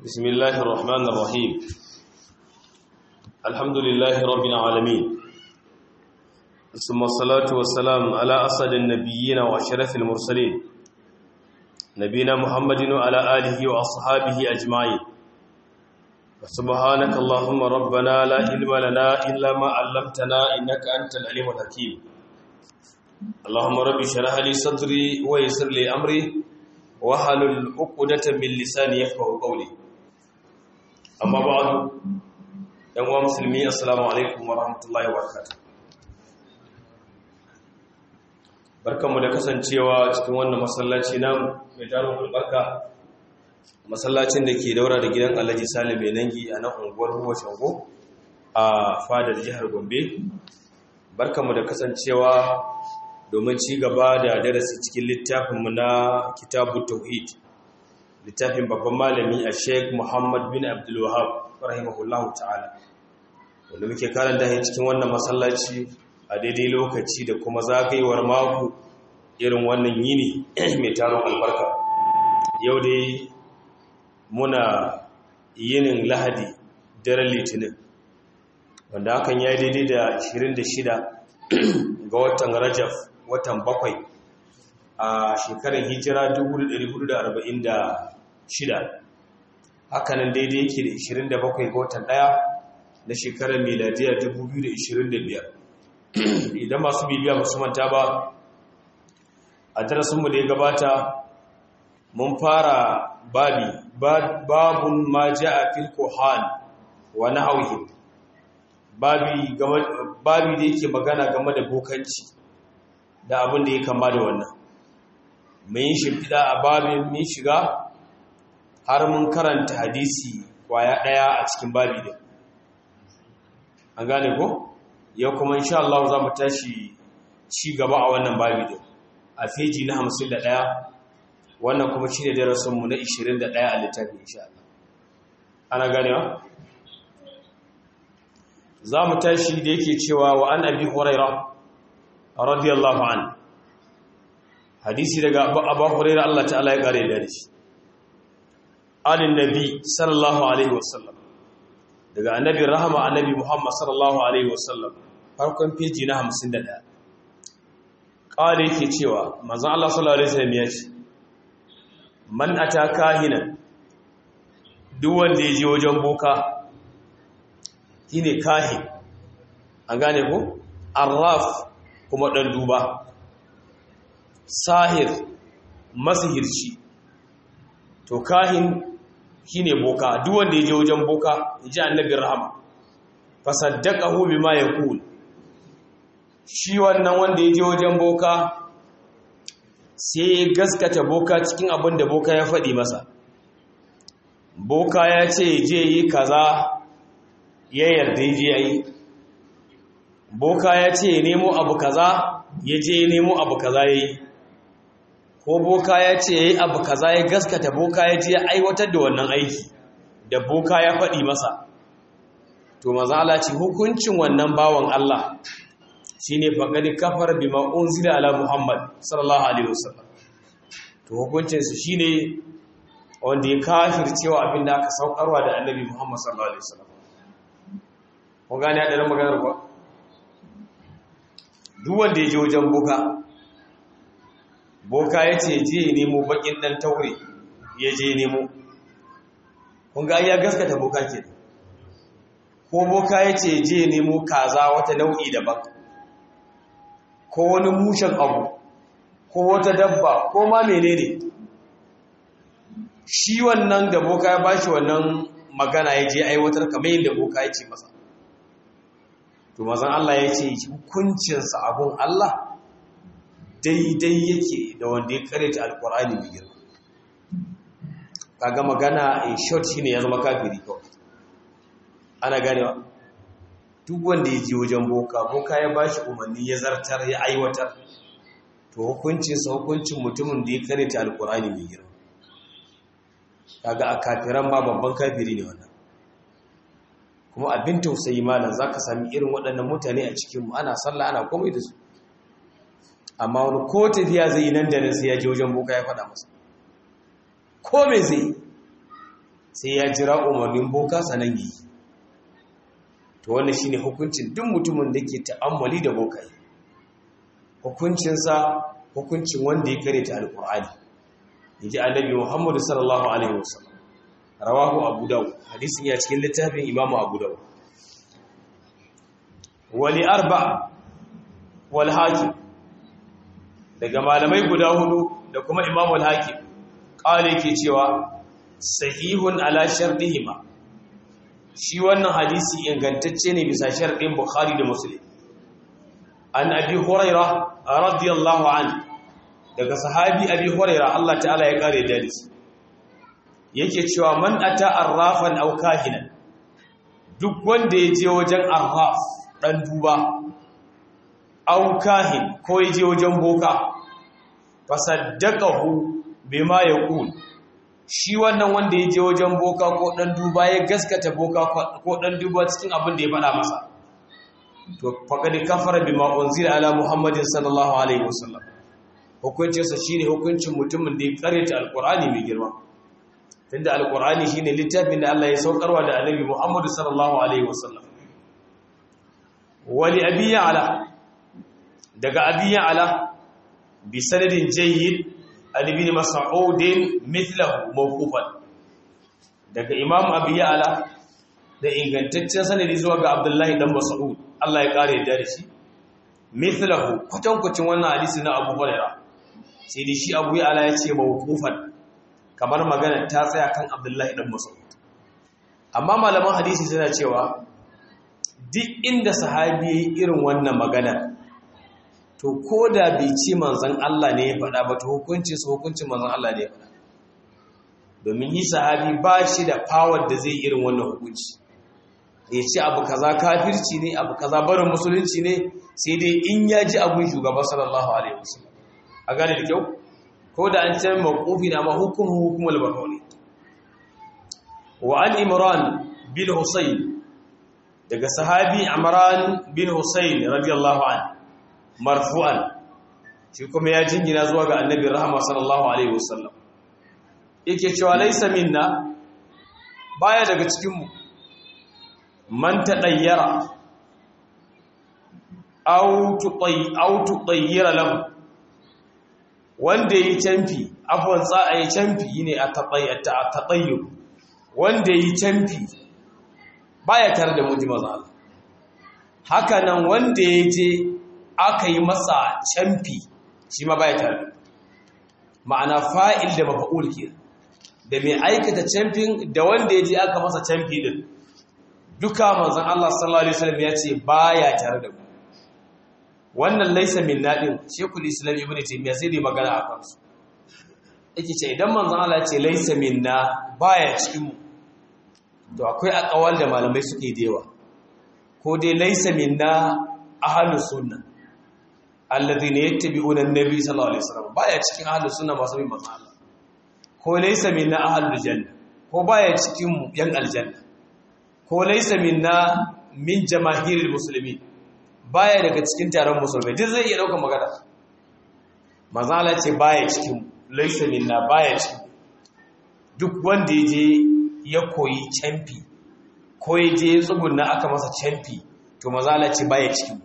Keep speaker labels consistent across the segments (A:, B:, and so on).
A: بسم الله الرحمن الرحيم الحمد لله رب العالمين ثم الصلاة والسلام على أسد النبيين وأشرف المرسلين نبينا محمد وعلى آله وأصحابه أجمعين سبحانك اللهم ربنا لا علم لنا إلا ما علمتنا إنك أنت العليم الحكيم اللهم رب اشرح لي صدري ويسر لي أمري wahalul uqdatan min lisani yafqahu qawli amma ba'du yan uwa musulmi assalamu alaikum wa rahmatullahi wa barakatuh barkamu da kasancewa cikin wannan masallaci na mai tarin albarka masallacin da ke daura da gidan Alhaji Salim mai nangi a nan unguwar Ruwa Shango a fadar jihar Gombe barkamu da kasancewa domin ci gaba da darasi cikin littafinmu na kitabu tauhid littafin babban malami a sheik muhammad bin abdullahab rahimahullahu ta'ala wanda muke karanta shi cikin wannan masallaci a daidai lokaci da kuma zagayewar mako irin wannan yini mai taron albarka yau dai muna yinin lahadi daren litinin wanda hakan ya daidai da 26 ga watan rajaf watan bakwai a shekarar hijira 1446 hakanan daidai yake da 27 ga watan daya na shekarar miladiya 2025 idan masu bibiya masu manta ba a darasinmu da ya gabata mun fara babi babun ma ja a filkohan wa na hauhin babi da yake magana game da bokanci da abin da ya kama da wannan mai yin shimfiɗa a babin min shiga har mun karanta hadisi kwaya ɗaya a cikin babi da an gane ko yau kuma insha Allah za mu tashi ci gaba a wannan babi da a feji na 51 wannan kuma shi ne darasinmu na 21 a littafin insha Allah ana ganewa za mu tashi da yake cewa wa an abi hurairah radiyallahu an hadisi daga abu hurairah Allah ta'ala ya kare da shi alin nabi sallallahu alaihi wasallam daga annabi rahama annabi muhammad sallallahu alaihi wasallam farkon feji na 51 kare yake cewa manzon Allah sallallahu alaihi wasallam ya ce man ataka hina duk wanda ya je wajen boka shine kahin an gane ko arraf kuma ɗan duba sahir masihirci to kahin shine boka duk wanda ya je wajen boka ji annabin rahama fasaddaqahu bima yaqul shi wannan wanda ya je wajen boka sai ya gaskata boka cikin abin da boka ya faɗi masa boka ya ce je yi kaza ya yarda je yi boka ya ce nemo abu kaza ya je nemo abu kaza ya yi ko boka ya ce ya yi abu kaza ya gaskata boka ya je aiwatar da wannan aiki da boka ya faɗi masa to mazala ce hukuncin wannan bawan Allah shi ne faƙaɗi kafar bi ma'un zila ala Muhammad sallallahu Alaihi wasallam to hukuncinsu shi ne wanda ya kafir cewa abin da aka saukarwa da annabi Muhammad sallallahu Alaihi wasallam kun gane haɗarin maganar ba duk wanda ya je wajen boka boka ya ce je nemo bakin dan taure ya je nemo kun ga ya gaskata boka ke ko boka ya ce je nemo kaza wata nau'i daban ko wani mushen abu ko wata dabba ko ma menene shi wannan da boka ya bashi wannan magana ya je aiwatar kamar yadda boka ya ce masa to mazan Allah ya ce hukuncinsa abun Allah daidai yake da wanda ya karanta alkur'ani mai girma kaga magana in short shine ya zama kafiri kawai ana ganewa duk wanda ya je wajen boka boka ya bashi umarni ya zartar ya aiwatar to hukuncinsa hukuncin mutumin da ya karanta alkur'ani mai girma kaga a kafiran ma babban kafiri ne wannan kuma abin tausayi malam za ka sami irin waɗannan mutane a cikinmu ana sallah ana komai da su amma wani ko tafiya zai yi nan da nan sai ya je wajen boka ya faɗa masa ko me zai sai ya jira umarnin boka sanan yi to wannan shine hukuncin duk mutumin da ke ta'ammali da boka hukuncinsa hukuncin wanda ya karanta alqur'ani yaji annabi Muhammad sallallahu alaihi wasallam rawahu abu dawud hadisin ya cikin littafin imamu abu dawud wali arba wal hakim daga malamai guda hudu da kuma imamu al hakim kale ke cewa sahihun ala shartihima shi wannan hadisi ingantacce ne bisa sharɗin bukhari da muslim an abi huraira radiyallahu anhu daga sahabi abi huraira Allah ta'ala ya kare da shi yake cewa man ata arrafan aw kahinan duk wanda ya je wajen arraf dan duba aw kahin ko ya je wajen boka fasaddaqahu bima yaqul shi wannan wanda ya je wajen boka ko dan duba ya gaskata boka ko dan duba cikin abin da ya faɗa masa to faqad kafara bima unzila ala muhammadin sallallahu alaihi wasallam hukuncinsa shine hukuncin mutumin da ya karyata alqur'ani mai girma tunda alqur'ani shine littafin da Allah ya saukarwa da annabi Muhammad sallallahu alaihi wasallam wali abi ala daga abi ala bi sanadin jayyid ali bin mas'ud mithlahu mawqufan daga imam abi ala da ingantaccen sanadi zuwa ga abdullahi dan mas'ud Allah ya kare da shi mithlahu kwatankwacin wannan hadisi na Abu Hurairah sai dai shi Abu Ala ya ce mawqufan kamar magana ta tsaya kan Abdullahi dan Mas'ud amma malaman hadisi suna cewa duk inda sahabi yayi irin wannan magana to koda bai ce manzon Allah ne ya faɗa ba to hukunci su hukuncin manzon Allah ne ya faɗa domin yi sahabi ba shi da power da zai irin wannan hukunci ya ce abu kaza kafirci ne abu kaza barin musulunci ne sai dai in ya ji abun shugaba sallallahu alaihi wasallam a gane da kyau ko da an ce mawqufi na ma hukumu hukumul baroni wa an imran bin husayn daga sahabi imran bin husayn radiyallahu an marfu'an shi kuma ya jingina zuwa ga annabi rahama sallallahu alaihi wasallam yake cewa laysa minna baya daga cikin mu man taɗayyara autu ɗayyara lahu wanda yi canfi afon za a yi canfi ne a taɗayyo wanda yi canfi baya tare da muji maza Allah haka nan wanda ya je aka yi masa canfi shi ma baya tare ma'ana fa'il da mafa'ul ke da mai aikata canfin da wanda ya je aka masa canfi din duka manzon Allah sallallahu alaihi wasallam ya ce baya tare da mu wannan laisa min nadin shekul islam ibnu taymiya sai dai magana a kansu yake ce idan manzon Allah ya ce laisa minna baya cikin mu to akwai akawal da malamai suke dewa ko dai laisa minna ahlus sunna alladhina yattabi'una an-nabi sallallahu alaihi wasallam baya cikin ahlus sunna masu bin manzon Allah ko laisa minna ahlul janna ko baya cikin mu yan aljanna ko laisa minna min jamahiril muslimin baya daga cikin taron musulmai duk zai iya daukar magana mazala ce baya cikin laisa minna baya cikin duk wanda ya je ya koyi camfi ko ya je tsugunna aka masa camfi to mazala ce baya cikin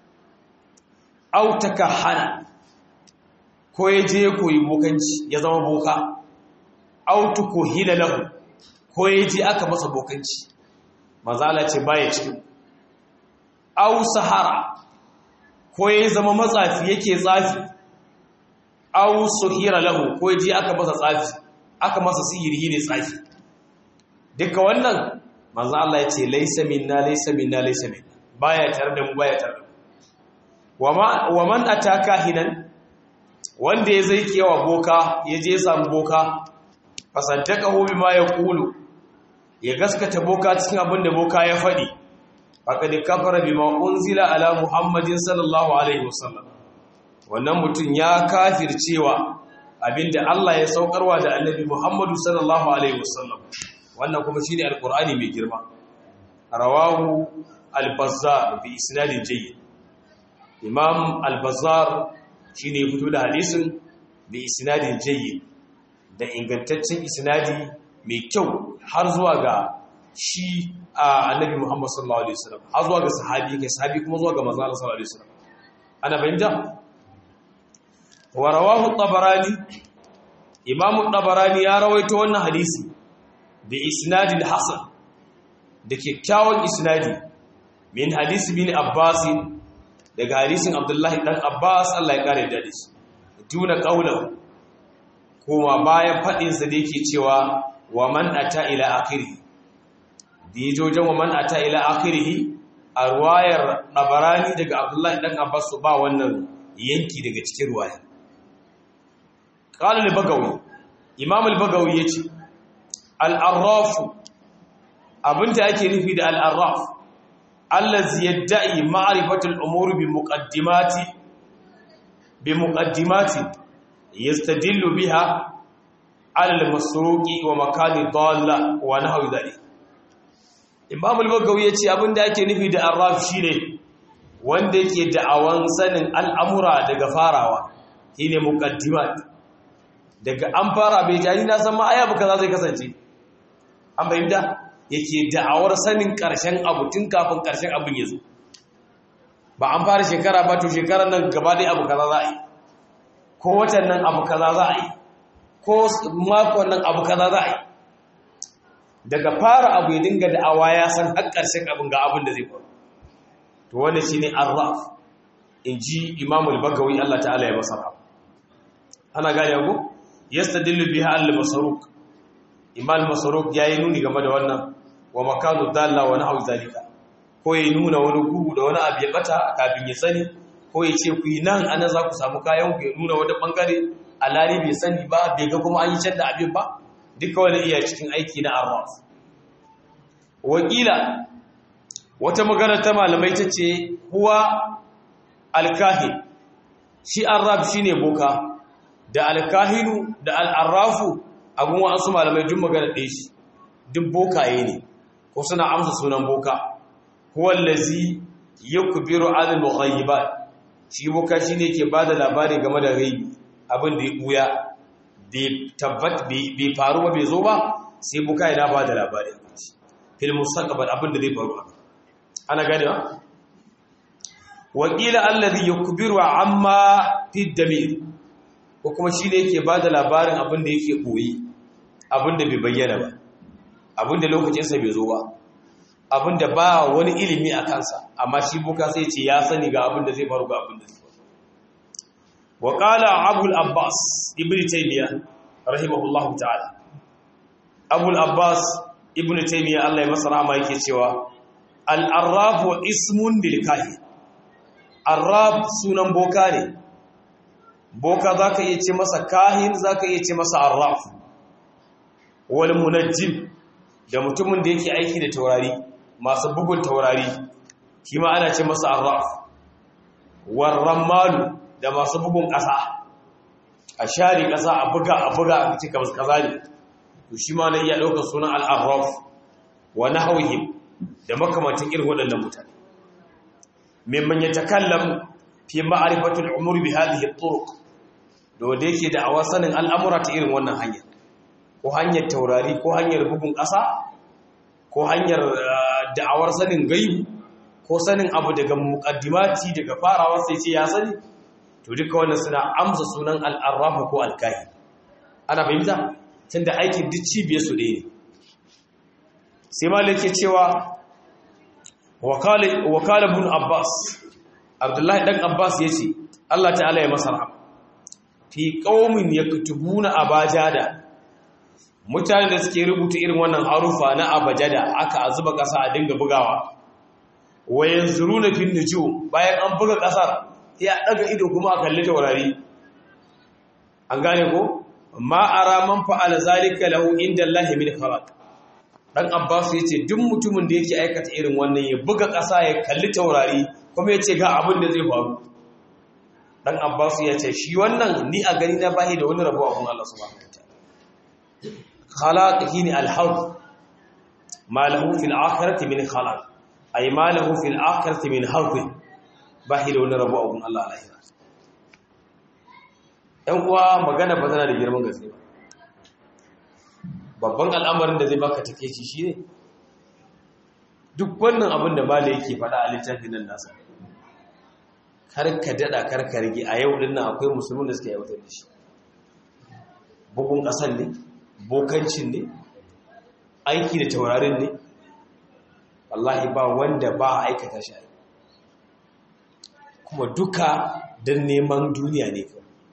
A: autaka hana ko ya je ya koyi bokanci ya zama boka autu ko hila lahu ko ya je aka masa bokanci mazala ce baya cikin au sahara ko ya zama matsafi yake tsafi au suhira lahu ko ya je aka masa tsafi aka masa sihiri ne tsafi duka wannan manzo Allah ya ce laysa minna laysa minna laysa minna baya tare da mu baya tare da mu wa man ataka hinan wanda ya zai kewa boka ya je samu boka fasaddaqahu bima yaqulu ya gaskata boka cikin abin da boka ya faɗi faqad kafara bima unzila ala muhammadin sallallahu alaihi wasallam wannan mutum ya kafircewa abinda Allah ya saukarwa da annabi muhammadu sallallahu alaihi wasallam wannan kuma shine alqur'ani mai girma rawahu al-bazzar bi isnadin jayyid imam al-bazzar shine ya fito da hadisin bi isnadin jayyid da ingantaccen isnadi mai kyau har zuwa ga shi annabi Muhammad sallallahu alaihi wasallam har zuwa ga sahabi kai sahabi kuma zuwa ga manzo Allah sallallahu alaihi wasallam ana bayyana wa rawahu at-tabarani imam at-tabarani ya rawaito wannan hadisi bi isnadil hasan da kyakkyawan isnadi min hadisi bin abbas daga hadisin abdullahi dan abbas Allah ya kare da shi tuna qaulahu kuma bayan fadin sa da yake cewa wa man ata ila akhiri dijojin wa man ata ila akhirih a ruwayar nabarani daga abdullahi dan abbas ba wannan yanki daga cikin ruwaya qala al-bagawi imam al-bagawi yace al-arraf abinda ake nufi da al-arraf allazi yad'i ma'rifatu al-umur bi muqaddimati bi muqaddimati yastadillu biha ala al-masruqi wa makani dalla wa nahwi dhalik imam al-bagawi yace abinda ake nufi da arraf shine wanda yake da'awan sanin al'amura daga farawa shine muqaddimat daga an fara bai jani na san ma aya ba kaza zai kasance an bayyana yake da'awar sanin karshen abu tun kafin karshen abin ya zo ba an fara shekara ba to shekarar nan gaba dai abu kaza za a yi ko watan nan abu kaza za a yi ko makon nan abu kaza za a yi daga fara abu ya dinga da'awa ya san har karshen abin ga abin da zai faru to wannan shine arraf inji imamul bagawi Allah ta'ala ya masa ana gane ku yastadillu biha al-masruq imam masruq yayi nuni game da wannan wa makanu dalla wa nahwi zalika ko yayi nuna wani gugu da wani abu ya bata kafin ya sani ko ya ce ku yi nan ana za ku samu kayan ku ya nuna wani bangare alari bai sani ba bai ga kuma an yi can da abin ba duka wani iya cikin aiki na arraf wakila wata magana ta malamai ta ce huwa alkahin shi arraf shine boka da alkahinu da al'arrafu abin wa'ansu malamai duk magana ɗaya shi duk bokaye ne ko suna amsa sunan boka huwallazi ya kubiru alil mughayyiba shi boka shi ne ke ba da labari game da rai abin da ya ɓuya tabbat bai faru ba bai zo ba sai boka yana ba da labari fil mustaqbal abin da zai faru ana gane ba wakila allazi yukbiru amma fi damir ko kuma shi ne yake ba da labarin abin da yake ɓoyi abin da bai bayyana ba abin da lokacinsa bai zo ba abin da ba wani ilimi a kansa amma shi buka sai ce ya sani ga abin da zai faru ga abin da zai faru wa qala abul abbas ibn taymiya rahimahullahu ta'ala abul abbas ibn taymiya Allah ya masa rahama yake cewa al-arraf wa ismun lil kahin arraf sunan boka ne boka za ka iya ce masa kahin za ka iya ce masa arraf wal munajjim da mutumin da yake aiki da taurari masu bugun taurari shi ma ana ce masa arraf war rammalu da masu bugun ƙasa a share ƙasa a buga a buga a cika masu ƙasa ne to shi ma na iya ɗaukar sunan al'arraf wa nahawihim da makamantin irin waɗannan mutane mimman ya takallam fi ma'arifatul umur bi hadhihi at-turuq da wanda yake da awa sanin al'amura ta irin wannan hanyar ko hanyar taurari ko hanyar bugun ƙasa ko hanyar da'awar sanin gaibu ko sanin abu daga muqaddimati daga farawa sai ce ya sani to duka wannan suna amsa sunan al-arraf ko al-kahin ana fahimta tunda aikin duk cibiyar su ɗaya ne sai malike cewa wakala ibn abbas abdullahi dan abbas yace Allah ta'ala ya masa rahama fi qaumin yaktubuna abajada mutane da suke rubuta irin wannan harufa na abajada aka azuba kasa a dinga bugawa wayanzuruna fin nujum bayan an buga kasar sai a daga ido kuma a kalli taurari an gane ko ma ara man fa'ala zalika lahu inda Allah min khalaq dan Abbas yace duk mutumin da yake aikata irin wannan ya buga ƙasa ya kalli taurari kuma yace ga abin da zai faru dan Abbas yace shi wannan ni a gani na bai da wani rabo abun Allah subhanahu wataala khalaq hini al-hawd ma lahu fil akhirati min khalaq ay ma lahu fil akhirati min hawd bai da wani rabo abun Allah alaihi ɗan uwa magana ba tana da girman gaske ba babban al'amarin da zai baka takeici shine duk wannan abin da mala yake faɗa a littafin nan nasa karka daɗa karka rage a yau ɗin nan akwai musulmin da suke yautar da shi bugun ƙasar ne bokancin ne aiki da taurarin ne wallahi ba wanda ba a aikata shi kuma duka don neman duniya ne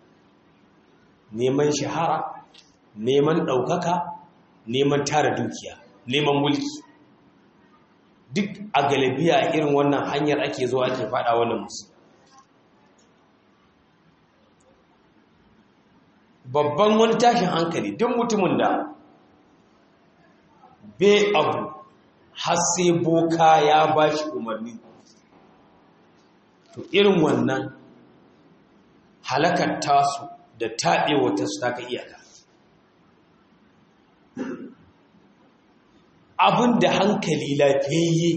A: neman shahara neman ɗaukaka neman tara dukiya neman mulki duk a galibiya irin wannan hanyar ake zuwa ake fada wannan musu babban wani tashin hankali duk mutumin da be abu har sai boka ya ba shi umarni to irin wannan halakar tasu da taɓewa ta su taka iyaka abin da hankali lafiyayye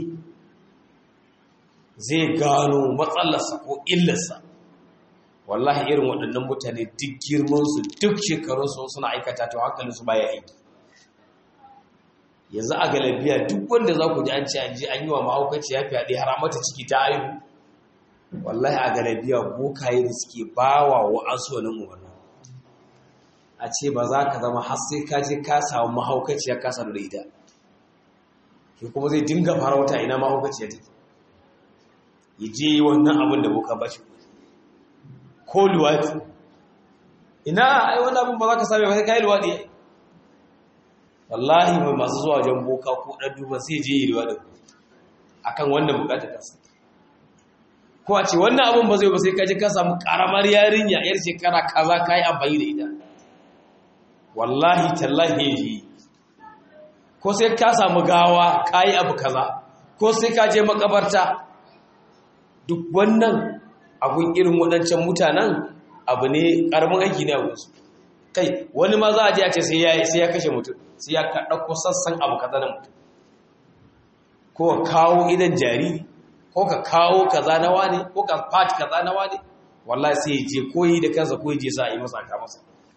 A: zai gano matsalarsa ko illarsa wallahi irin waɗannan mutane duk girmansu duk shekarunsu suna aikata to hankalinsu baya aiki yanzu a galabiya duk wanda za ku ji an ce an ji an yi wa mahaukaci ya fyaɗe har mata ciki ta aihu wallahi a galabiya bokaye da suke bawa wa asu wani umarni a ce ba za ka zama har sai ka je ka samu mahaukaci ya kasa da ita ke kuma zai dinga fara wata ina mahaukaci ya take ya je yi wannan abin da boka ba shi ko luwaɗi ina ai wani abin ba za ka same ba sai ka yi luwaɗi wallahi mai masu zuwa wajen boka ko ɗan duba sai je yi luwaɗi a kan wannan bukatar kasa ko a ce wannan abin ba zai ba sai ka je ka samu ƙaramar yarinya yar shekara kaza ka yi amfani da ita wallahi tallahi yi ko sai ka samu gawa ka yi abu kaza ko sai ka je makabarta duk wannan abun irin waɗancan mutanen abu ne ƙaramin aiki ne a gunsu kai wani ma za a je a ce sai ya kashe mutum sai ya ɗauko sassan abu kaza na mutum ko ka kawo idan jariri ko ka kawo kaza na wane ko ka fati kaza na wane wallahi sai ya je koyi da kansa ko ya je sa a yi masa aka masa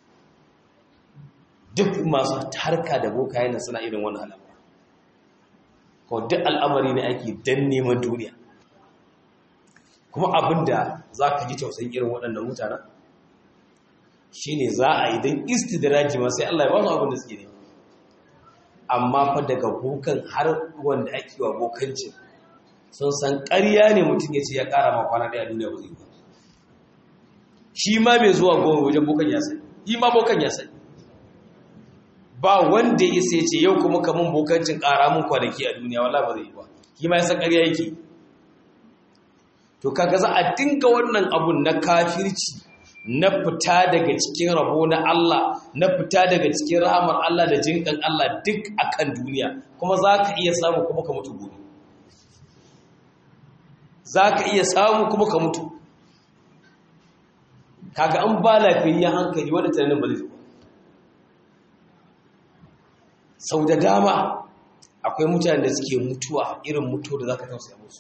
A: duk masu harka da boka yana suna irin wani al'amari ko duk al'amari ne ake dan neman duniya kuma abinda za ka ji tausayin irin waɗannan mutanen shi ne za a yi don istidraji ma sai Allah ya ba su abin da suke ne amma fa daga bokan har wanda ake wa bokancin sun san ƙarya ne mutum ya ce ya ƙara ma kwana ɗaya duniya ba zai ba shi ma mai zuwa goma wajen bokan ya sani yi ma bokan ya sani ba wanda ya sai ce yau kuma kamun bokancin ƙara mun kwanaki a duniya wala ba zai yi ba shi ma ya san ƙarya yake to kaga za a dinga wannan abun na kafirci na fita daga cikin rabo na Allah na fita daga cikin rahamar Allah da jinkan Allah duk akan duniya kuma za ka iya samu kuma ka mutu gobe za ka iya samu kuma ka mutu kaga an ba lafiyayyen hankali wadda tunanin ba zai zuwa sau da dama akwai mutane da suke mutuwa irin mutuwa da za ka tausaya musu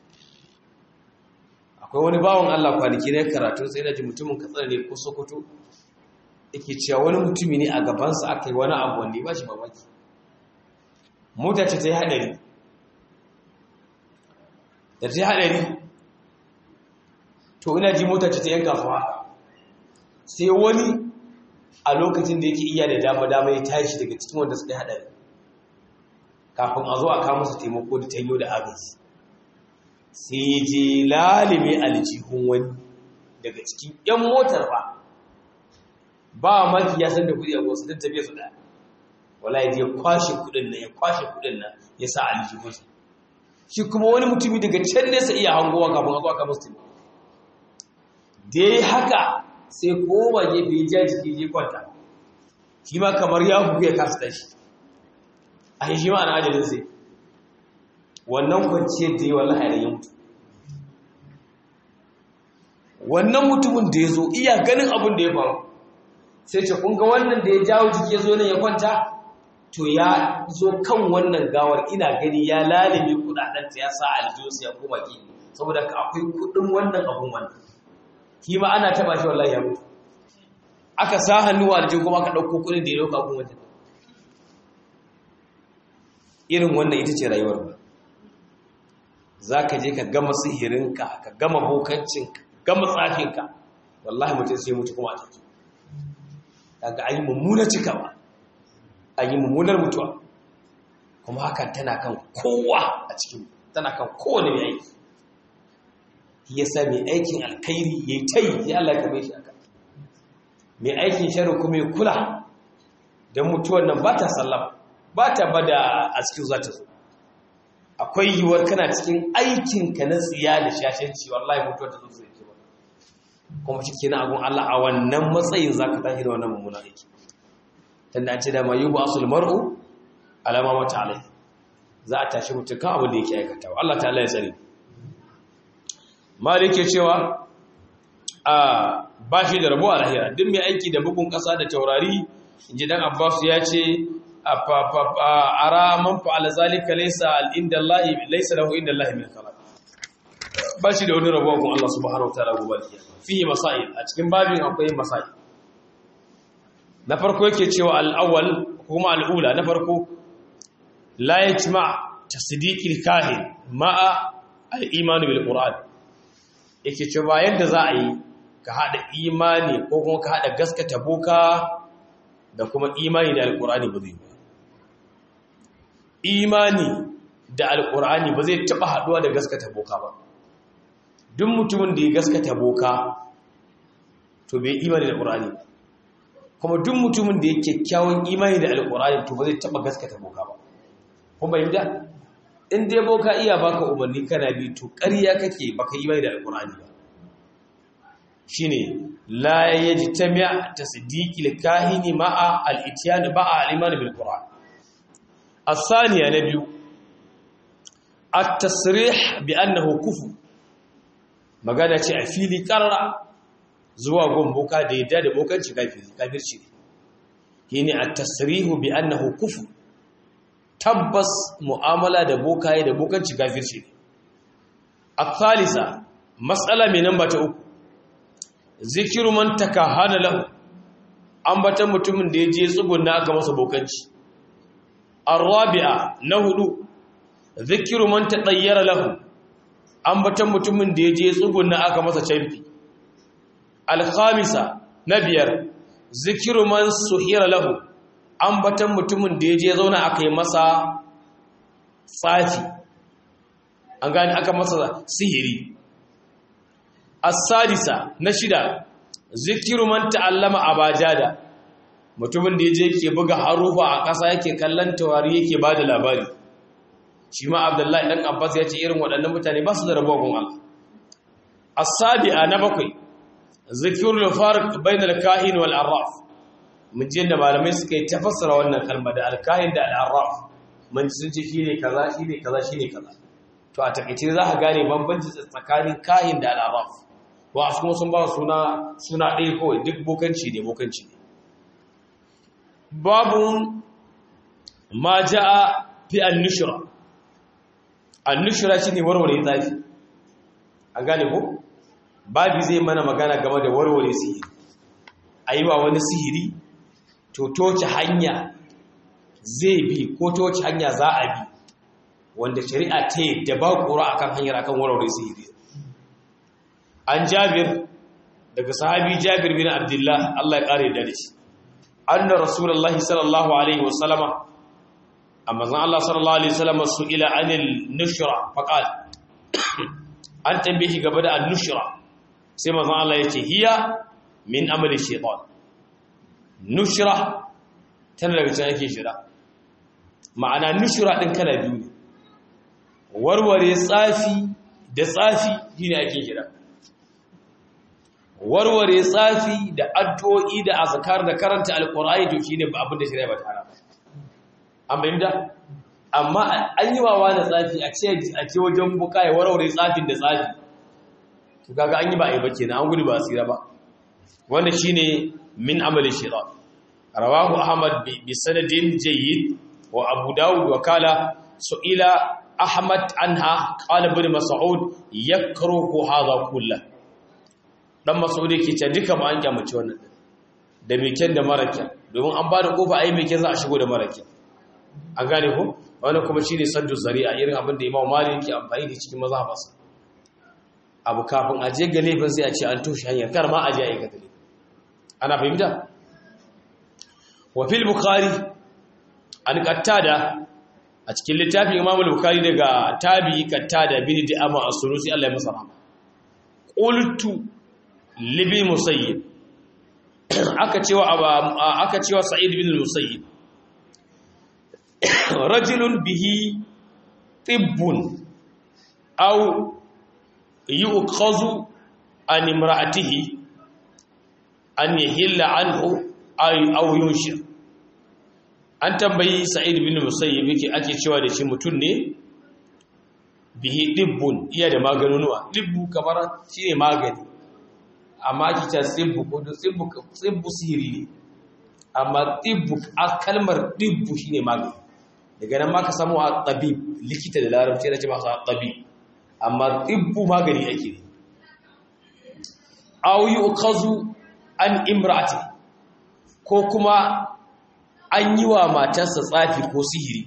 A: akwai wani bawan Allah kwanaki ne karatu sai da ji mutumin katsar ne ko sokoto yake cewa wani mutumi ne a gabansa aka yi wani abu wanda ya ba shi mamaki mota ce ta yi haɗari da ta yi haɗari to ina ji mota ce ta yanka fa sai wani a lokacin da yake iya da dama-dama ya tashi daga cikin wanda suka yi haɗari kafin a zo a kama su taimako da tanyo da agaji sai ya je lalime aljihun wani daga cikin 'yan motar ba ba maki ya san da kudi a wasu don tafiya su da wala ya je kwashe kudin nan ya kwashe kudin nan ya sa aljihunsa shi kuma wani mutumi daga can nesa iya hangowa kafin a zo aka musu taimako da ya yi haka sai koma gefe ya ja jiki je kwanta shi ma kamar ya bugu ya kasa tashi a yi shi ma ana ajalin sai wannan kwanciyar da yi wallahi da ya mutu wannan mutumin da ya zo iya ganin abin da ya faru sai ce kunga wannan da ya jawo jiki ya zo nan ya kwanta to ya zo kan wannan gawar ina gani ya lalime kudadenta ya sa aljiyarsa ya koma ki saboda ka akwai kudin wannan abun wannan shi ma ana taba shi wallahi ya mutu aka sa hannu a aljihu kuma aka ɗauko kudin da ya dauka kun wajen irin wannan ita ce rayuwar ba za ka je ka gama sihirinka ka gama bokancinka gama tsafinka wallahi mutum sai mutu kuma a take daga an yi mummuna cikawa an yi mummunar mutuwa kuma hakan tana kan kowa a cikin tana kan kowane mai aiki ya sa mai aikin alkairi ya yi ta yi ya Allah ya kame shi aka mai aikin shari kuma ya kula don mutuwar nan ba ta sallama ba ta bada a cikin za ta zo akwai yiwuwar kana cikin aikinka na tsiya da shashanci wallahi mutuwar ta zo zai ke wani kuma shi na agun Allah a wannan matsayin za ka tashi da wannan mummunan aiki tunda an ce da mayu ba asul mar'u alama mata alai za a tashi mutum kan abin da yake aikatawa Allah ta Allah ya tsare malik ke cewa a ba shi da rabo a lahira duk mai aiki da bugun kasa da taurari inji dan Abbas ya ce ara man fa'ala zalika laysa inda Allah laysa lahu inda Allah min khalaq ba shi da wani rabo kun Allah subhanahu wataala gobe kiyama fihi masail a cikin babin akwai masail na farko yake cewa al-awwal kuma al-ula na farko la yajma tasdiqil kahin ma'a al-iman bil qur'an yake cewa yadda za a yi ka hada imani ko kuma ka hada gaskata boka da kuma imani da al-qur'ani ba zai ba imani da al-qur'ani ba zai taba haduwa da gaskata boka ba duk mutumin da ya gaskata boka to bai imani da qur'ani ba kuma duk mutumin da ya kyakkyawan imani da al-qur'ani to ba zai taba gaskata boka ba kun bayyana in dai boka iya baka umarni kana bi to ƙarya kake baka yi mai da alƙur'ani ba shine la yajtami' tasdiqi al-kahini ma'a al-ityan ba'a al-iman bil qur'an as-thaniya na biyu at-tasrih bi annahu kufr magana ce a fili karra zuwa gon boka da yadda da bokanci kafiri kafirci ne at-tasrihu bi annahu kufr tabbas mu'amala da bokaye da bokanci gafirci ne a thalisa matsala mai namba ta uku zikiru man takahana lahu ambatan mutumin da ya je tsugunna aka masa bokanci arabi'a na hudu zikiru man tadayyara lahu ambatan mutumin da ya je tsugunna aka masa canfi alkhamisa na biyar zikiru man suhira lahu ambatan mutumin da ya je zauna aka yi masa tsafi an gani aka masa sihiri as-sadisa na shida zikiru man ta'allama abajada mutumin da ya je ke buga harufa a ƙasa yake kallon tawari yake ba da labari shi ma abdullahi ɗan abbas ya ce irin waɗannan mutane ba su da rabuwa gun Allah as-sabi'a na bakwai zikirul farq bainal kahin wal arraf mun ji da malamai suka yi tafassara wannan kalma da alkahin da al'arraf mun ji sun ce shine kaza shine kaza shine kaza to a takeice za ka gane bambanci tsakanin kahin da al'arraf wa su kuma sun ba suna suna ɗaya kawai duk bokanci ne bokanci ne babu ma ja'a fi an-nushra an-nushra shine warware zafi an gane ko babu zai mana magana game da warware sihiri ayiwa wani sihiri to toce hanya zai bi ko toce hanya za a bi wanda shari'a ta yadda ba ƙura akan hanyar akan warware sihiri an jabir daga sahabi jabir bin abdullah Allah ya ƙare da shi anna rasulullahi sallallahu alaihi wasallama amma zan Allah sallallahu alaihi wasallama su ila anil nushra faqal an tambaye shi gaba da an-nushra sai manzon Allah ya ce hiya min amali shaytan nushra tana daga cikin ake shira ma'ana nushra din kala biyu ne warware tsafi da tsafi shine ake shira warware tsafi da addu'o'i da azkar da karanta alqur'ani to shine ba abin da shari'a ba ta hana an bayyana amma an yi wawa da tsafi a ce a ce wajen buka ya warware tsafin da tsafi to kaga an yi ba ai ba kenan an gudu ba tsira ba wanda shine min amali shaytan rawahu ahmad bi sanadin jayyid wa abu daud wa kala su'ila ahmad anha qala ibn mas'ud yakruhu hadha kullu dan mas'ud yake ce duka ba an kyamace wannan da meken da marakin domin an ba da kofa ai meken za a shigo da marakin an gane ko wani kuma shine saddu zari'a irin abin da Imam Malik yake amfani da cikin mazhabarsa abu kafin aje ga laifin sai a ce an toshe hanyar kar ma aje a yi gadali ana fahimta wa fil bukhari an qattada a cikin littafin Imam al-Bukhari daga tabi'i qattada bin Di'ama as-Sunusi Allah ya masa rahama qultu libi musayyib aka cewa aka cewa Sa'id bin Musayyib rajulun bihi tibbun aw yu'khazu an imra'atihi an yahilla anhu ay aw yunshir an tambayi Sa'id bin Musayyib yake ake cewa da shi mutun ne bihi tibbun iya da maganunuwa tibbu kamar shine magani amma kita tsibbu ko tsibbu tsibbu sihiri ne amma tsibbu a kalmar tsibbu shine magani daga nan ma ka samu a tabib likita da larabci da ce masu tabib amma tsibbu magani ake ne aw yuqazu an imrati ko kuma an yi wa matarsa tsafi ko sihiri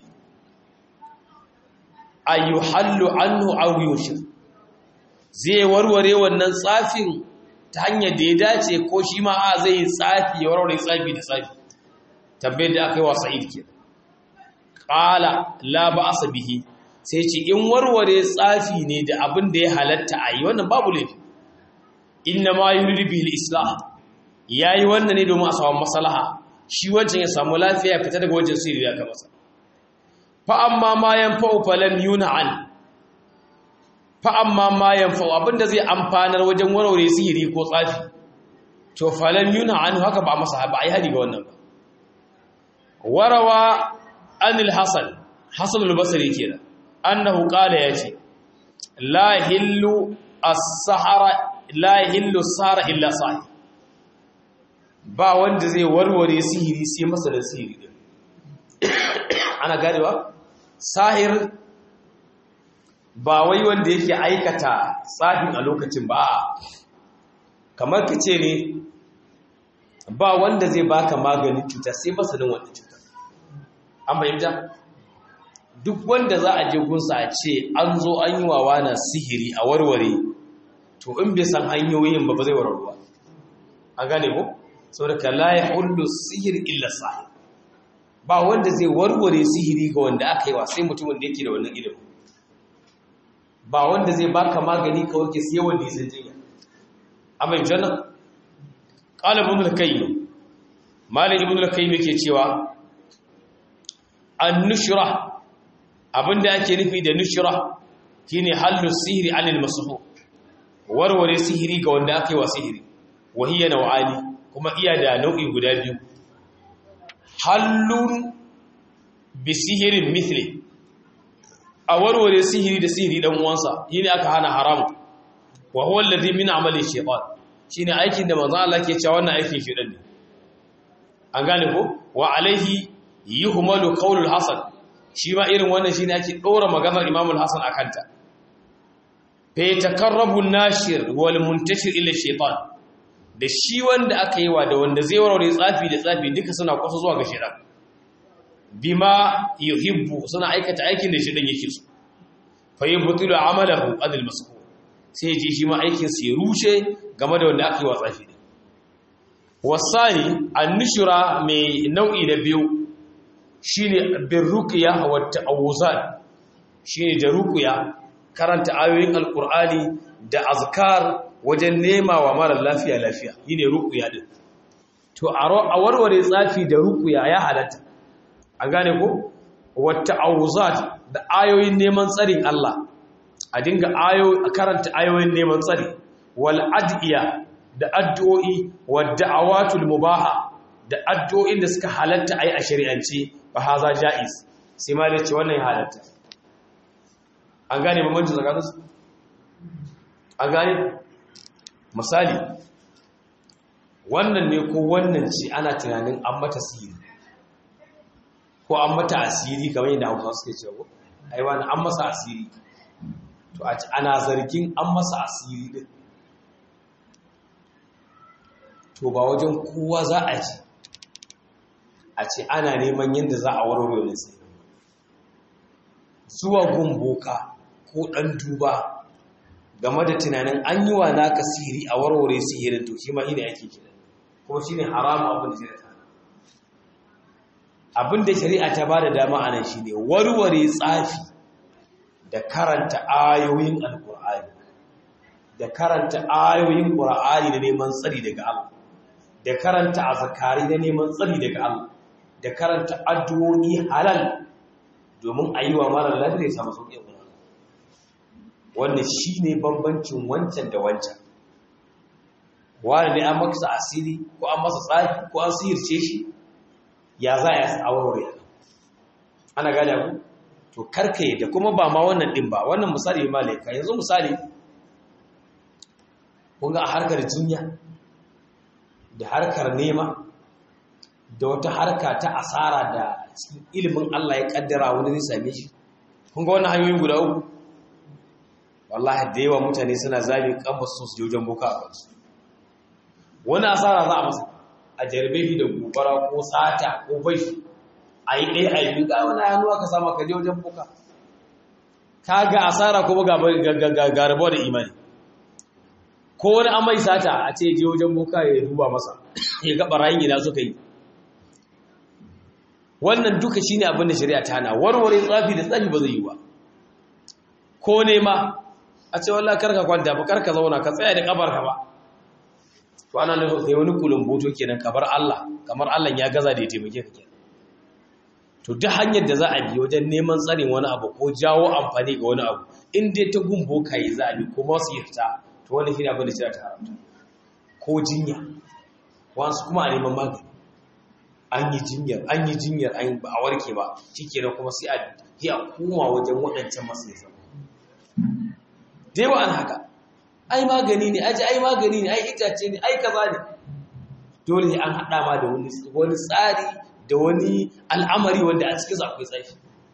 A: ayyuhallu anhu aw yushir zai warware wannan tsafin ta hanyar da ya dace ko shi ma a zai yi tsafi ya warware tsafi da tsafi tambayar da aka yi wa sa'id ke ƙala la ba asa bihi sai ce in warware tsafi ne da abin da ya halatta a yi wannan babu laifi inna ma yi rubi islah ya yi wannan ne domin a samu masalaha shi wancan ya samu lafiya ya fita daga wajen sirri ya masa fa amma ma yanfa'u falam yuna an fa'amma ma yanfa'u abinda zai amfanar wajen warware sihiri ko tsafi to falan yuna an haka ba masa ba a yi hadi ga wannan ba warawa anil hasan hasan al-basri kenan annahu qala yace la hillu as-sahara la hillu sahara illa sahir ba wanda zai warware sihiri sai masa da sihiri din ana ganewa sahir ba wai wanda yake aikata tsafin a lokacin ba kamar ka ce ne ba wanda zai baka maganin cuta sai masanin wannan cuta an bayyanta duk wanda za a je gunsa a ce an zo an yi wa na sihiri a warware to in bai san hanyoyin ba ba zai warwarwa an gane ko saboda ka la ya hullu sihir illa sahir ba wanda zai warware sihiri ga wanda aka yi wa sai mutumin da yake da wannan ilimin ba wanda zai baka magani ka warke sai wanda ya san jinya amma in janna qala ibn al-qayyim malik ibn al-qayyim yake cewa an-nushra abinda ake nufi da nushra shine hallu sihri anil mashu warware sihiri ga wanda aka yi wa sihiri wahiya naw'ani kuma iya da nau'i guda biyu hallun bi sihirin mithli a warware sihiri da sihiri dan uwansa yini aka hana haramu wa huwa alladhi min amali shaytan shine aikin da manzo Allah ke cewa wannan aikin shedan ne an gane ko wa alaihi yuhmalu qawlul hasan shi ma irin wannan shine ake dora maganar imamul hasan akanta fa yatakarrabu an-nashir wal muntashir ila shaytan da shi wanda aka yi wa da wanda zai warware tsafi da tsafi duka suna kwasa zuwa ga shedan bima yuhibbu suna aikata aikin da shi dan yake so fa yubtilu amalahu adil masku sai ji shi ma aikin sa ya rushe game da wanda aka yi wa tsafi din wasani annushura mai nau'i na biyu shine bir ruqya wa ta'awuzat shine da ruqya karanta ayoyin alqur'ani da azkar wajen nema wa mara lafiya lafiya yine ruqya din to a warware tsafi da ruqya ya halatta an gane ko wata auzat da ayoyin neman tsarin Allah a dinga ayo a karanta ayoyin neman tsari wal adiya da addu'o'i wa da'awatul mubaha da addu'o'in da suka halatta ai a shari'ance ba haza jaiz sai ma dai ce wannan ya halatta an gane bambancin tsakanin su an gane misali wannan ne ko wannan ce ana tunanin an mata sihiri ko an mata asiri kamar yadda hausa suke cewa ai wani an masa asiri to a ana zargin an masa asiri din to ba wajen kowa za a ji a ce ana neman yadda za a warware wani sai zuwa gun boka ko ɗan duba game da tunanin an yi wa naka sihiri a warware sihirin to shi ma shi ne ake kira kuma shi ne haramu abin da shari'a ta abin da shari'a ta ba da dama a nan shi ne warware tsafi da karanta ayoyin alkur'ani da karanta ayoyin ƙur'ani da neman tsari daga Allah da karanta azkari da neman tsari daga Allah da karanta addu'o'i halal domin a yi wa mara lafiya ya samu sauƙi kuma wannan shi ne bambancin wancan da wancan wani ne an masa asiri ko an masa tsari ko an sihirce shi ya za a aurore ana gada ku to karka da kuma ba ma wannan din ba wannan misali malaika yanzu misali kun ga a harkar jinya da harkar nema da wata harka ta asara da cikin ilimin Allah ya kaddara wani zai same shi kun ga wannan hanyoyin guda uku wallahi da yawa mutane suna zabi kamba su su jojen boka a kansu wani asara za a masa a jarbe shi da gobara ko sata ko bashi a yi ɗaya a yi biyu ga wani hannu aka sama ka je wajen boka ka ga asara kuma ga rabuwa da imani ko wani amai sata a ce je wajen boka ya duba masa ya ga barayin ina suka yi wannan duka shine abin da shari'a ta hana warware tsafi da tsafi ba zai yi ba ko nema a ce wallahi karka kwanta ba karka zauna ka tsaya da kabarka ba to ana nufin kai wani kulumboto kenan kamar Allah kamar Allah ya gaza da ya taimake ka kenan to duk hanyar da za a bi wajen neman tsarin wani abu ko jawo amfani ga wani abu in dai ta gumbo kai za a bi ko masu yirta to wani shine abin da shari'a ta haramta ko jinya wasu kuma a neman magani an yi jinyar an yi jinyar an ba a warke ba shikenan kuma sai a yi a koma wajen waɗancan masu yasa da yawa an haka ai magani ne aji ai magani ne ai itace ne ai kaza ne dole an haɗa ma da wani tsari da wani al'amari wanda a cikin akwai tsafi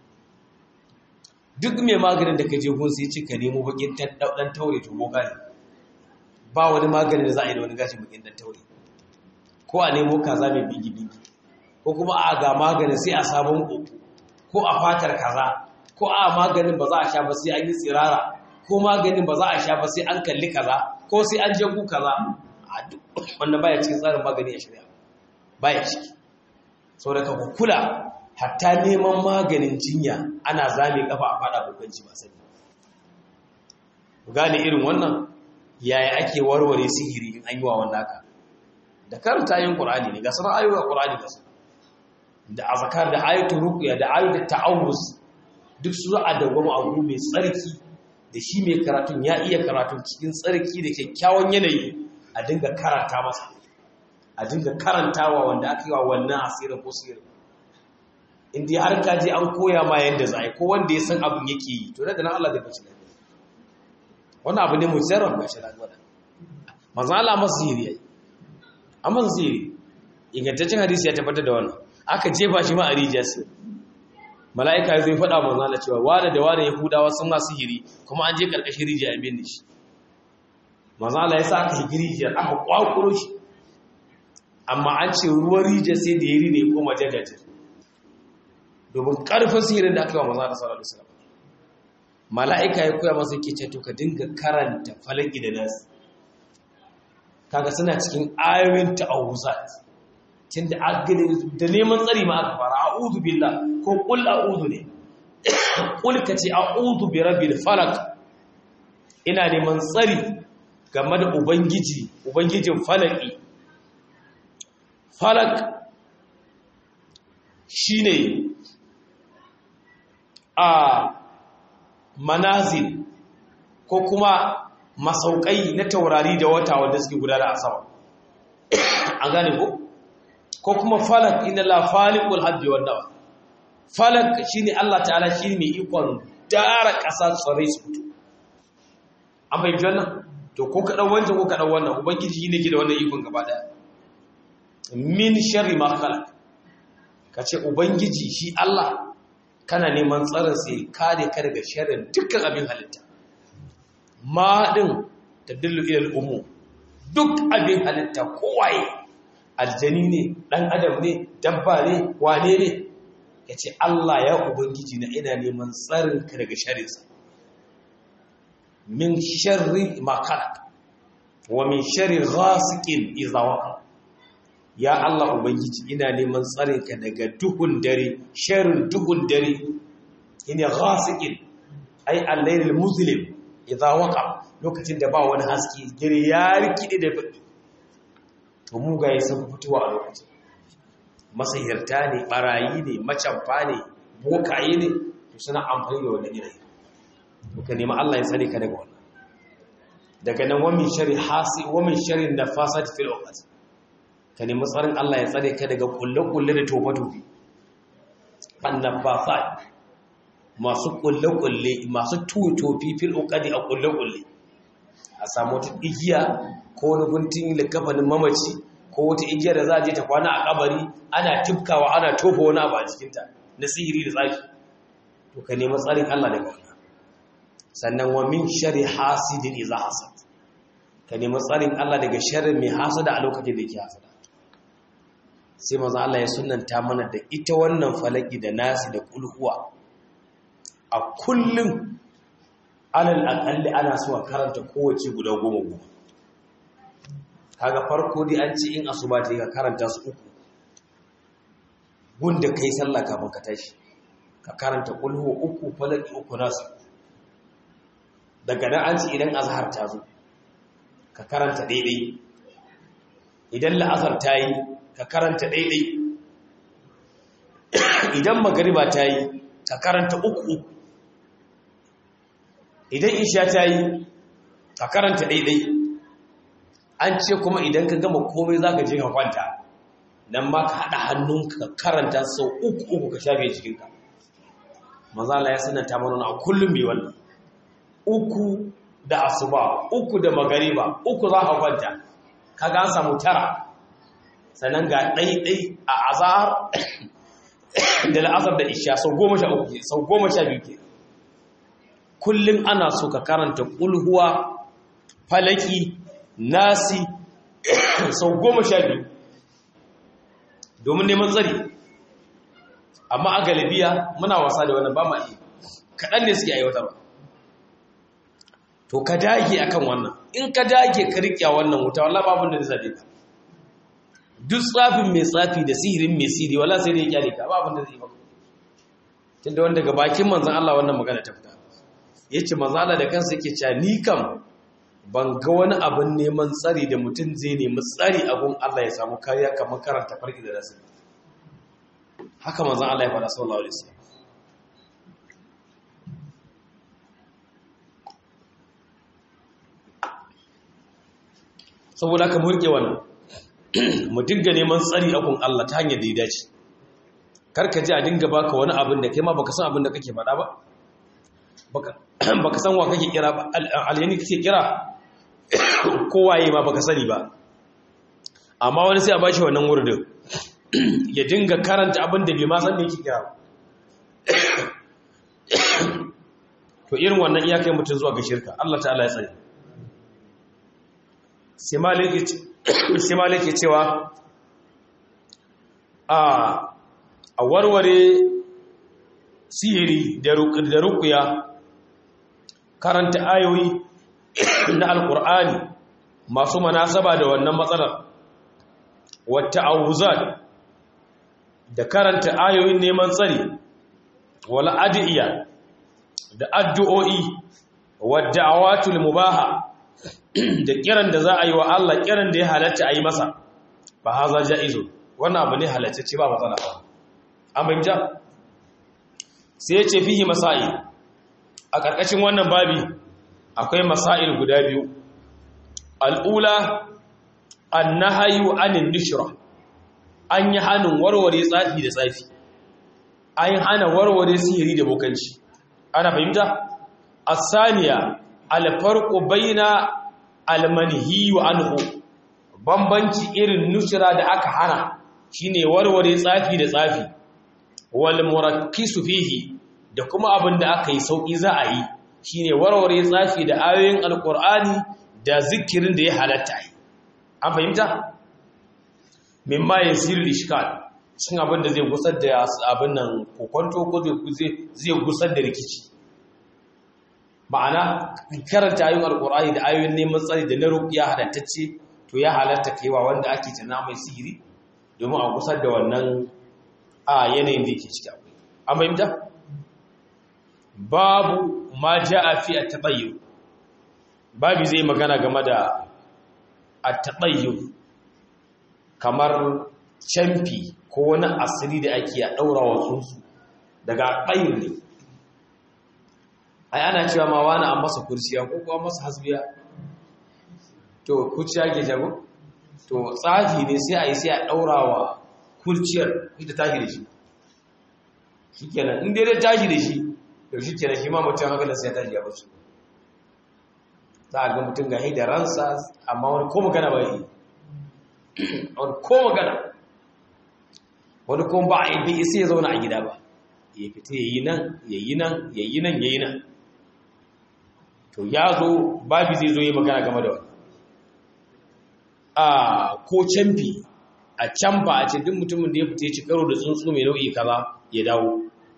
A: duk mai maganin da ka je gun sai cika nemo bakin dan taure to boka ne ba wani magani da za a yi da wani gashin bakin dan taure ko a nemo kaza mai bigi bigi ko kuma a ga maganin sai a sabon uku ko a fatar kaza ko a maganin ba za a sha ba sai an yi tsirara ko maganin ba za a sha ba sai an kalli kaza ko sai an jagu kaza a duk wannan baya cikin tsarin magani a shari'a baya ciki saboda ka kula hatta neman maganin jinya ana zame kafa a fada bukanci ba sani gane irin wannan yaya ake warware sihiri in an yi wa wannan haka da karanta yin qur'ani ne ga sanar ayoyin qur'ani da su da azkar da ayatul ruqya da ayatul ta'awuz duk su za a dawwama abu mai tsarki da shi mai karatun ya iya karatun cikin tsarki da kyakkyawan yanayi a dinga karanta masa a dinga karantawa wanda aka yi wa wannan asirin ko sihirin inda har ka je an koya ma yadda za a yi ko wanda ya san abin yake yi to daga nan Allah zai bace lafiya wannan abu ne mujarrab ga shi lafiya manzo Allah masa sihiri yayi amma sihiri ingantaccen hadisi ya tabbatar da wannan aka jefa shi ma a rijiya sai mala'ika zai faɗa manzo Allah cewa wada da wada yahudawa sun ma sihiri kuma an je karkashin rijiya an binne shi manzo Allah ya sa aka higi rijiyar aka kwakuro shi amma an ce ruwan rijiyar sai da yari ne koma jajajir domin ƙarfin sihirin da aka yi wa maza da sallallahu alaihi wasallam mala'ika ya koya masa yake ce to ka dinga karanta falaki da nasu kaga suna cikin ayoyin ta'awuzat tunda agade da neman tsari ma aka fara a'udhu billah ko qul a'udhu ne qul ka ce a'udhu bi rabbil falaq ina neman tsari game da ubangiji ubangijin falaki falak shine a manazil ko kuma masaukai na taurari da wata wanda suke gudana a sama an gane ko ko kuma falak inna la faliqul habbi wan nawa falak shine Allah ta'ala shine mai ikon dara kasa tsare su fito an bai wannan to ko ka dan wancan ko ka dan wannan ubangiji shine ke da wannan ikon gaba daya min sharri ma khalaq kace ubangiji shi Allah kana neman tsarin sai kare ka daga sharrin dukkan abin halitta ma din tadillu ila al-umum duk abin halitta kowaye aljani ne dan adam ne dabba ne wane ne ya ce Allah ya ubangiji na ina neman tsarinka daga sharinsa min sharri ma khalaq wa min sharri ghasiqin idha waqa ya Allah ubangiji ina neman tsarinka daga duhun dare sharrin duhun dare ina ghasiqin ai al-laylil muslim idha waqa lokacin da ba wani haske dare ya rikide da baki to mugaye sun fitowa a lokacin masahirta ne barayi ne macamfa ne bokaye ne to suna amfani da wannan yanayi ka nemi Allah ya tsare ka daga wannan daga nan wa min sharri hasi wa min sharri nafasat fil uqad ka nemi tsarin Allah ya tsare ka daga kulle-kulle da tofa-tofi annafasat masu kulle-kulle masu tofi fil uqadi a kulle-kulle a samu wata igiya ko wani guntun likafanin mamaci ko wata igiya da za a je ta kwana a kabari ana tifkawa ana tofa wani abu a cikinta na sihiri da tsafi to ka nemi tsarin Allah daga wannan sannan wa min shari hasidin iza hasad ka nemi tsarin Allah daga sharrin mai hasada a lokacin da yake hasada sai maza Allah ya sunanta mana da ita wannan falaki da nasi da kulhuwa a kullum alal akalli ana so a karanta kowace guda goma goma kaga farko dai an ce in asuba ta yi ka karanta su uku gunda kai sallah kafin ka tashi ka karanta kulhu uku falaki uku nasu daga nan an ce idan azhar ta zo ka karanta daidai idan la'azar ta yi ka karanta daidai idan magariba ta yi ka karanta uku uku idan isha ta yi ka karanta daidai an ce kuma idan ka gama komai za ka je ka kwanta nan ma ka haɗa hannunka ka karanta sau uku uku ka shafe cikinka mazala ya sanata mana a kullum mai wannan uku da asuba uku da magariba uku za ka kwanta kaga an samu tara sannan ga ɗaiɗai a azahar da la'azar da isha sau goma sha uku sau goma sha biyu ke kullum ana so ka karanta ƙulhuwa falaki nasi sau goma sha biyu domin neman tsari amma a galibiya muna wasa da wannan ba ma iya kaɗan ne suke aiwatarwa to ka dage akan wannan in ka dage ka riƙya wannan wuta wallah babun da zai ka duk tsafin mai tsafi da sihirin mai sihiri wala sai da ya kyale ka babun da zai maka tunda wanda daga bakin manzon Allah wannan magana ta fita yace manzon Allah da kansa yake cewa ni kam ban ga wani abin neman tsari da mutum zai nemi tsari abun Allah ya samu kariya kamar karanta farki da nasu haka manzon Allah ya faɗa sallallahu alaihi wasallam saboda ka murke wannan mu dinga neman tsari abun Allah ta hanyar da ya dace karka ji a dinga baka wani abin da kai ma baka san abin da kake faɗa ba baka san wa kake kira ba alyani kake kira kowaye ma baka sani ba amma wani sai a bashi wannan wurdin ya dinga karanta abin da bai ma san me yake kira to irin wannan iyakai mutum zuwa ga shirka Allah ta'ala ya tsare sai maliki cewa a a warware sihiri da rukuya karanta ayoyi na alkur'ani masu manasaba da wannan matsalar wata auzat da karanta ayoyin neman tsari wala adiya da addu'o'i wadda awatul mubaha da kiran da za a yi wa Allah kiran da ya halatta a yi masa ba haza ja'izo wannan abu ne halatta ce ba matsala ba an bayyana sai ya ce fihi masail a ƙarƙashin wannan babi akwai masail guda biyu al'ula annahayu anin nishra an yi hannun warware tsafi da tsafi an yi hana warware sihiri da bokanci ana fahimta asaniya alfarqu baina almanhi wa anhu bambanci irin nushra da aka hana shine warware tsafi da tsafi wal murakkisu fihi da kuma abin da aka yi sauki za a yi shine warware tsafi da ayoyin alqur'ani da zikirin da ya halatta yi an fahimta mimma yasiru ishkal cin abin da zai gusar da abin nan kokonto ko zai gusar da rikici ma'ana karanta ayoyin alkur'ani da ayoyin neman tsari da na rukiya halattacce to ya halatta kaiwa wanda ake tana mai sihiri domin a gusar da wannan a yanayin da yake ciki akwai an fahimta babu ma ja'a fi at-tabayyun babu zai magana game da at-tabayyun kamar camfi ko wani asiri da ake a daura wa tsuntsu daga bayin ne ai ana cewa ma wani an masa kurciya ko kuma masa hasbiya to kurciya ke jago to tsafi ne sai a yi sai a daura wa kurciyar ita tashi da shi shikenan in dai dai tashi da shi to shikenan shi ma mutum haka sai ya tashi ya basu za a ga mutum ga da ransa amma wani ko magana ba yi wani ko magana wani ko ba a yi bai sai ya zauna a gida ba ya fita ya yi nan ya yi nan ya yi nan ya yi nan to ya zo babi zai zo yi magana game da wani a ko canfi a canfa a ce duk mutumin da ya fita ya ci karo da tsuntsu mai nau'i kaza ya dawo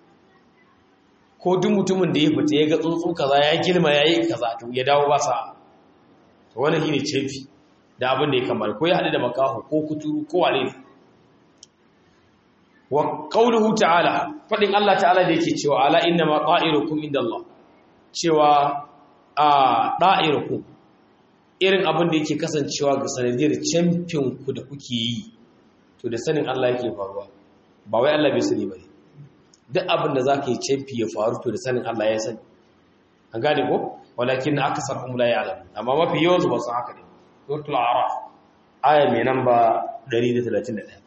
A: ko duk mutumin da ya fita ya ga tsuntsu kaza ya girma ya yi kaza to ya dawo ba sa to wannan shine canfi da abin da ya kamar ko ya haɗu da makaho ko kuturu ko wane wa qawluhu ta'ala fadin Allah ta'ala da yake cewa ala inna ma ta'irukum inda Allah cewa a da'irukum irin abin da yake kasancewa ga sanadiyar champion ku da kuke yi to da sanin Allah yake faruwa ba wai Allah bai sani ba duk abin da zaka yi champion ya faru to da sanin Allah ya sani an gane ko walakin aksarum la ya'lam amma mafi yawan su ba su haka ne suratul a'raf aya mai namba 131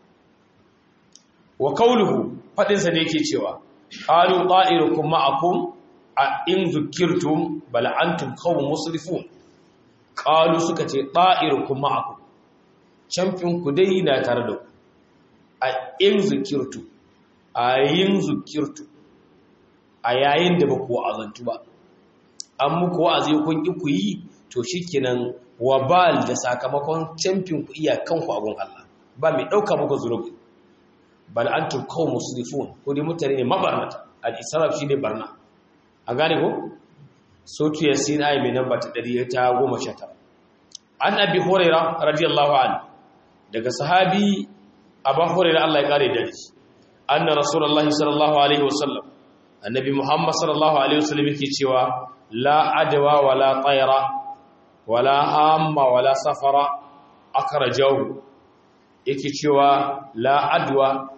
A: wa kauluhu fadinsa ne yake cewa qalu ta'irukum ma'akum a in zukirtum bal antum qawmun musrifun qalu suka ce ta'irukum ma'akum champion ku dai na tare da ku a in zukirtu a yin zukirtu a yayin da ba ku azantu ba an muku wa'azi kun ki ku yi to shikenan wabal da sakamakon champion ku iya kanku a gun Allah ba mai dauka muku zurubi bal antum qawm musrifun ko dai mutane ne mabarnata al-israf shine barna a gane ko sotu yasin ayi mai namba ta 119 an abi hurairah radiyallahu anhu daga sahabi abu hurairah Allah ya kare da shi anna rasulullahi sallallahu alaihi wasallam annabi muhammad sallallahu alaihi wasallam yake cewa la adwa wala tayra wala hamma wala safara akrajahu yake cewa la adwa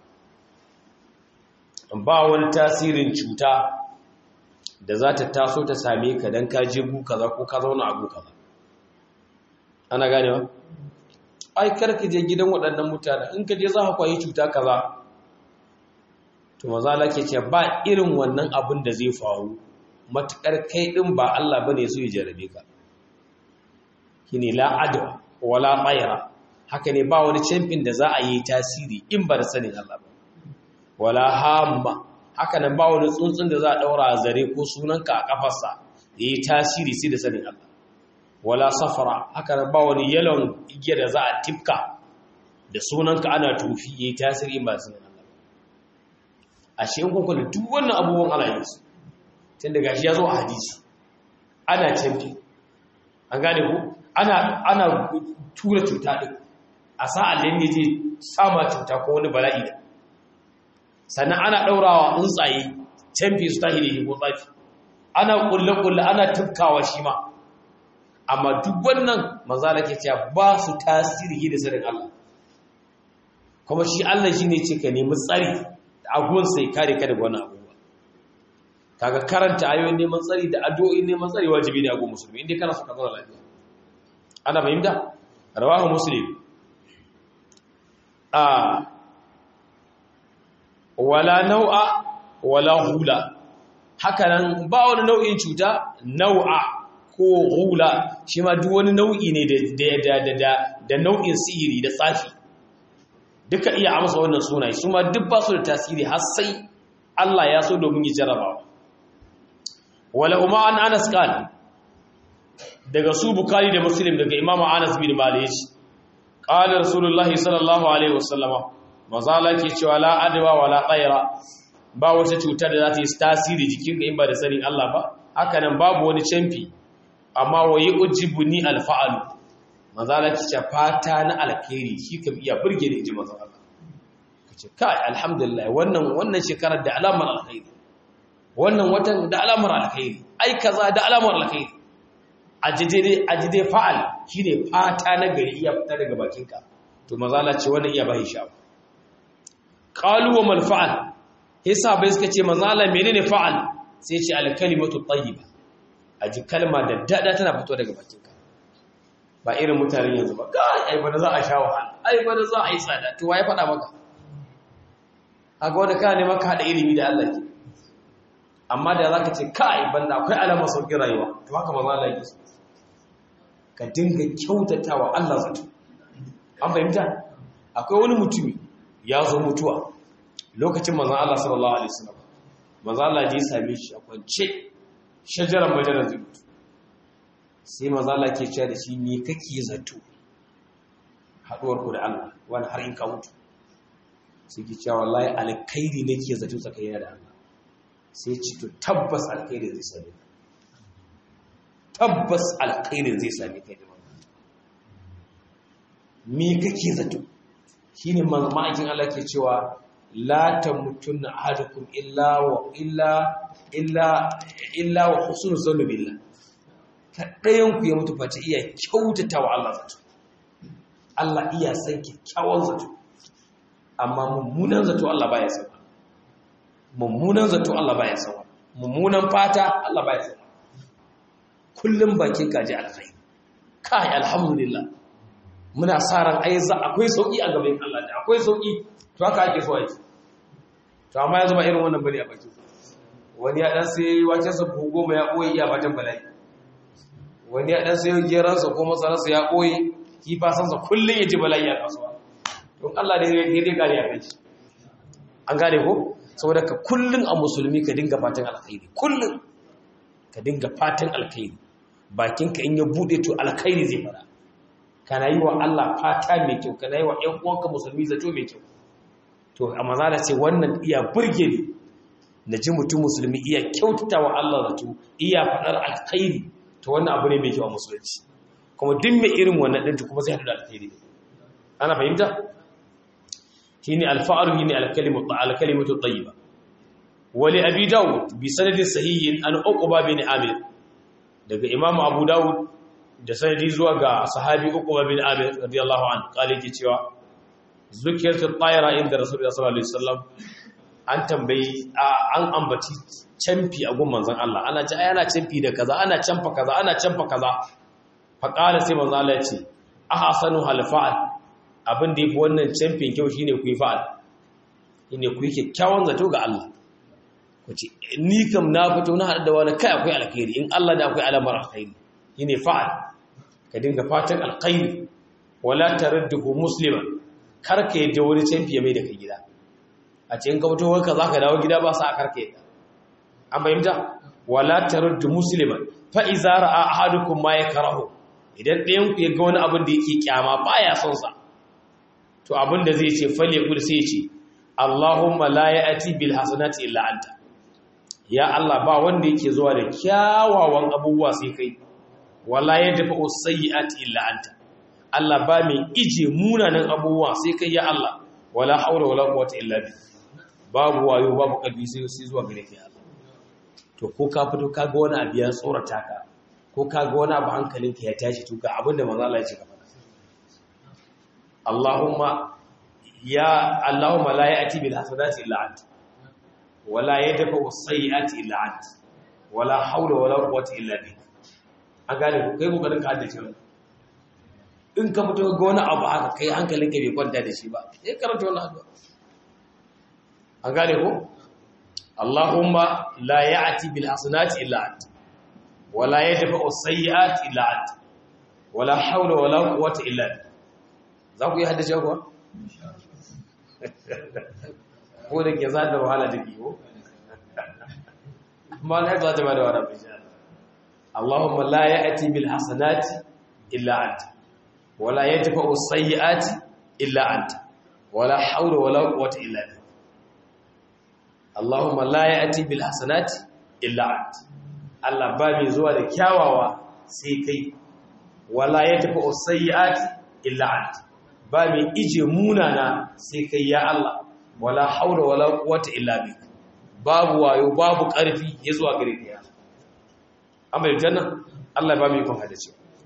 A: ba wani tasirin cuta da za ta taso ta same ka don ka je gu kaza ko ka zauna a gu kaza ana ganewa ai karka je gidan waɗannan mutane in ka je za ka kwayi cuta kaza to maza ke ce ba irin wannan abin da zai faru matuƙar kai ɗin ba Allah ba ne su yi jarabe ka shine la adwa wala tsaira haka ne ba wani camfin da za a yi tasiri in ba da sanin Allah ba wala hamma haka nan ba wani tsuntsun da za a daura a zare ko sunanka a kafarsa ya yi tasiri sai da sanin Allah wala safara haka nan ba wani yalon igiya da za a tifka da sunanka ana tufi ya yi tasiri in ba da sanin Allah a shi in kuka da duk wannan abubuwan Allah ya su tun daga shi ya zo a hadisi ana camfi an gane ku ana ana tura cuta din a sa'an da ne je sama cuta ko wani bala'i da sannan ana ɗaurawa tsuntsaye canfi su tahi da shi ko tsafi ana ƙulle-ƙulle ana tufkawa shi ma amma duk wannan maza da ke cewa ba su tasiri da sanin Allah kuma shi Allah shi ne ce ka nemi tsari da abuwan sai kare ka daga wannan abubuwa kaga karanta ayoyin neman tsari da addu'o'in neman tsari wajibi ne a gun musulmi inda kana so ka zauna lafiya ana fahimta rawahu muslim a wala nau'a wala hula hakanan ba wani nau'in cuta nau'a ko hula shi ma duk wani nau'i ne da nau'in sihiri da tsafi duka iya amsa wannan sunaye su ma duk ba su da tasiri har sai Allah ya so domin yi jarabawa wala umma an anas kan daga su bukari da muslim daga imamu anas bin malik qala rasulullahi sallallahu alaihi wasallama mazala ke cewa la adwa wala tsaira ba wata cutar da za ta yi tasiri jikin ka in ba da sanin Allah ba haka nan babu wani canfi amma wa yi ujibu ni alfa'alu mazala ke ce fata na alkhairi shi kam iya burge da ji mazala ka ce kai alhamdulillah wannan wannan shekarar da alamar alkhairi wannan watan da alamar alkhairi ai kaza da alamar alkhairi ajide fa'al shine fata na gari iya fita daga bakinka to mazala ce wannan iya bai sha qalu wa mal fa'al hisa bai suka ce mazala menene fa'al sai ce al kalimatu tayyiba aji kalma da dada tana fito daga bakinka ba irin mutanen yanzu ba ga ai bana za a sha wahala ai bana za a yi tsada to waye faɗa maka kaga wanda ka ne maka hada ilimi da Allah ke amma da zaka ce kai banda akwai alamar sauƙin rayuwa to haka mazala yake so ka dinga kyautatawa Allah zato an fahimta akwai wani mutumi ya zo mutuwa lokacin manzon Allah sallallahu alaihi wasallam manzon Allah ya same shi a kwance shajaran majalar zai mutu sai manzon Allah ke cewa da shi me kake zato haduwar ku da Allah wani har in ka mutu sai ke cewa wallahi alkhairi nake zato tsakanin da Allah sai ci to tabbas alkhairi zai same ka tabbas alkhairin zai sami kai da wannan me kake zato shine ma'aikin Allah ke cewa la tamutunna ahadukum illa wa illa illa illa wa husnul zanni billah kadayan ku ya mutu face iya kyautata wa Allah zato Allah iya san kyakkyawan zato amma mummunan zato Allah baya san mummunan zato Allah baya san mummunan fata Allah baya san kullum bakin kaji alkhairi kai alhamdulillah muna sa ran ai za akwai sauki a gaban Allah da akwai sauki to haka ake so aiki to amma yanzu ba irin wannan bane a baki wani ya dan sai waken sa buhu goma ya koyi iya batan bala'i wani ya dan sai geran sa ko masaran sa ya koyi kifa san sa kullun ya ji bala'i a kasuwa don Allah ne ya dai kare a kai an gane ko saboda ka kullun a musulmi ka dinga fatan alkhairi kullun ka dinga fatan alkhairi bakinka in ya bude to alkhairi zai fara kana yi wa Allah fata mai kyau kana yi wa ƴan uwanka musulmi zato mai kyau to amma za ce wannan iya burge ni na ji mutum musulmi iya kyautata wa Allah zato iya faɗar alkhairi to wannan abu ne mai kyau a musulunci kuma duk mai irin wannan ɗin kuma zai haɗu da alkhairi ana fahimta shine alfa'aru shine alkalimatu alkalimatu tayyiba wali abi daud bi sanadin sahihin an uqba bin amir daga imam abu daud da sanadi zuwa ga sahabi uqba bin amir radiyallahu anhu kale ke cewa zukiyatu tayra inda rasulullahi sallallahu alaihi wasallam an tambayi an ambaci camfi a gun manzon Allah ana ci ana camfi da kaza ana camfa kaza ana camfa kaza fa qala sai manzon Allah ya ce ahsanu halfa'al abin da yafi wannan camfin kyau shine ku yi fa'al shine ku yi kyakkyawan zato ga Allah wace ni kam na fito na haɗu da wani kai akwai alkhairi in Allah da akwai alamar alkhairi shine fa'al ka dinga fatan alkhairi wala taradduhu musliman kar ka yadda wani canfi mai da ka gida a ce in ka fito wanka zaka dawo gida ba sa kar ka yadda an fahimta wala taraddu musliman fa iza ra'a ahadukum ma yakrahu idan ɗayan ku ya ga wani abin da yake kyama baya son sa to abin da zai ce fal yaqul sai ya ce Allahumma la ya'ti bil hasanati illa anta ya Allah ba wanda yake zuwa da kyawawan abubuwa sai kai wala ya dafa usayyi'ati illa anta Allah ba mai ije munanan abubuwa sai kai ya Allah wala haula wala quwwata illa bi babu wayo babu kalbi sai sai zuwa gare ka ya Allah to ko ka fito ka ga wani abu ya tsorata ka ko ka ga wani abu hankalinka ya tashi to ga abinda manzo Allah ya ce ka faɗa Allahumma ya Allahumma la ya'ti bil hasanati illa anta wala yadfa as-sayyi'ati illa anta wala hawla wala quwwata illa bik an gane ku kai kokarin ka haddace wannan in ka fito ga wani abu haka kai hankalinka bai kwanta da shi ba sai karanta wannan addu'a an gane ku Allahumma la ya'ti bil hasanati illa anta wala yadfa as-sayyi'ati illa anta wala hawla wala quwwata illa bik za ku yi haddace kuwa ko da ke za da wahala da biyu amma na za ta ba da wahala bisha Allahumma la ya'ti bil hasanati illa anta wala yadfa'u sayyi'ati illa anta wala haula wala quwwata illa billah Allahumma la ya'ti bil hasanati illa ant Allah ba mai zuwa da kyawawa sai kai wala yatfa as-sayyi'ati illa ant ba mai ije munana sai kai ya Allah wala haula wala quwwata illa billah babu wayo babu ƙarfi ya zuwa gare ka ya amma da janna Allah ba mu yi kun hadace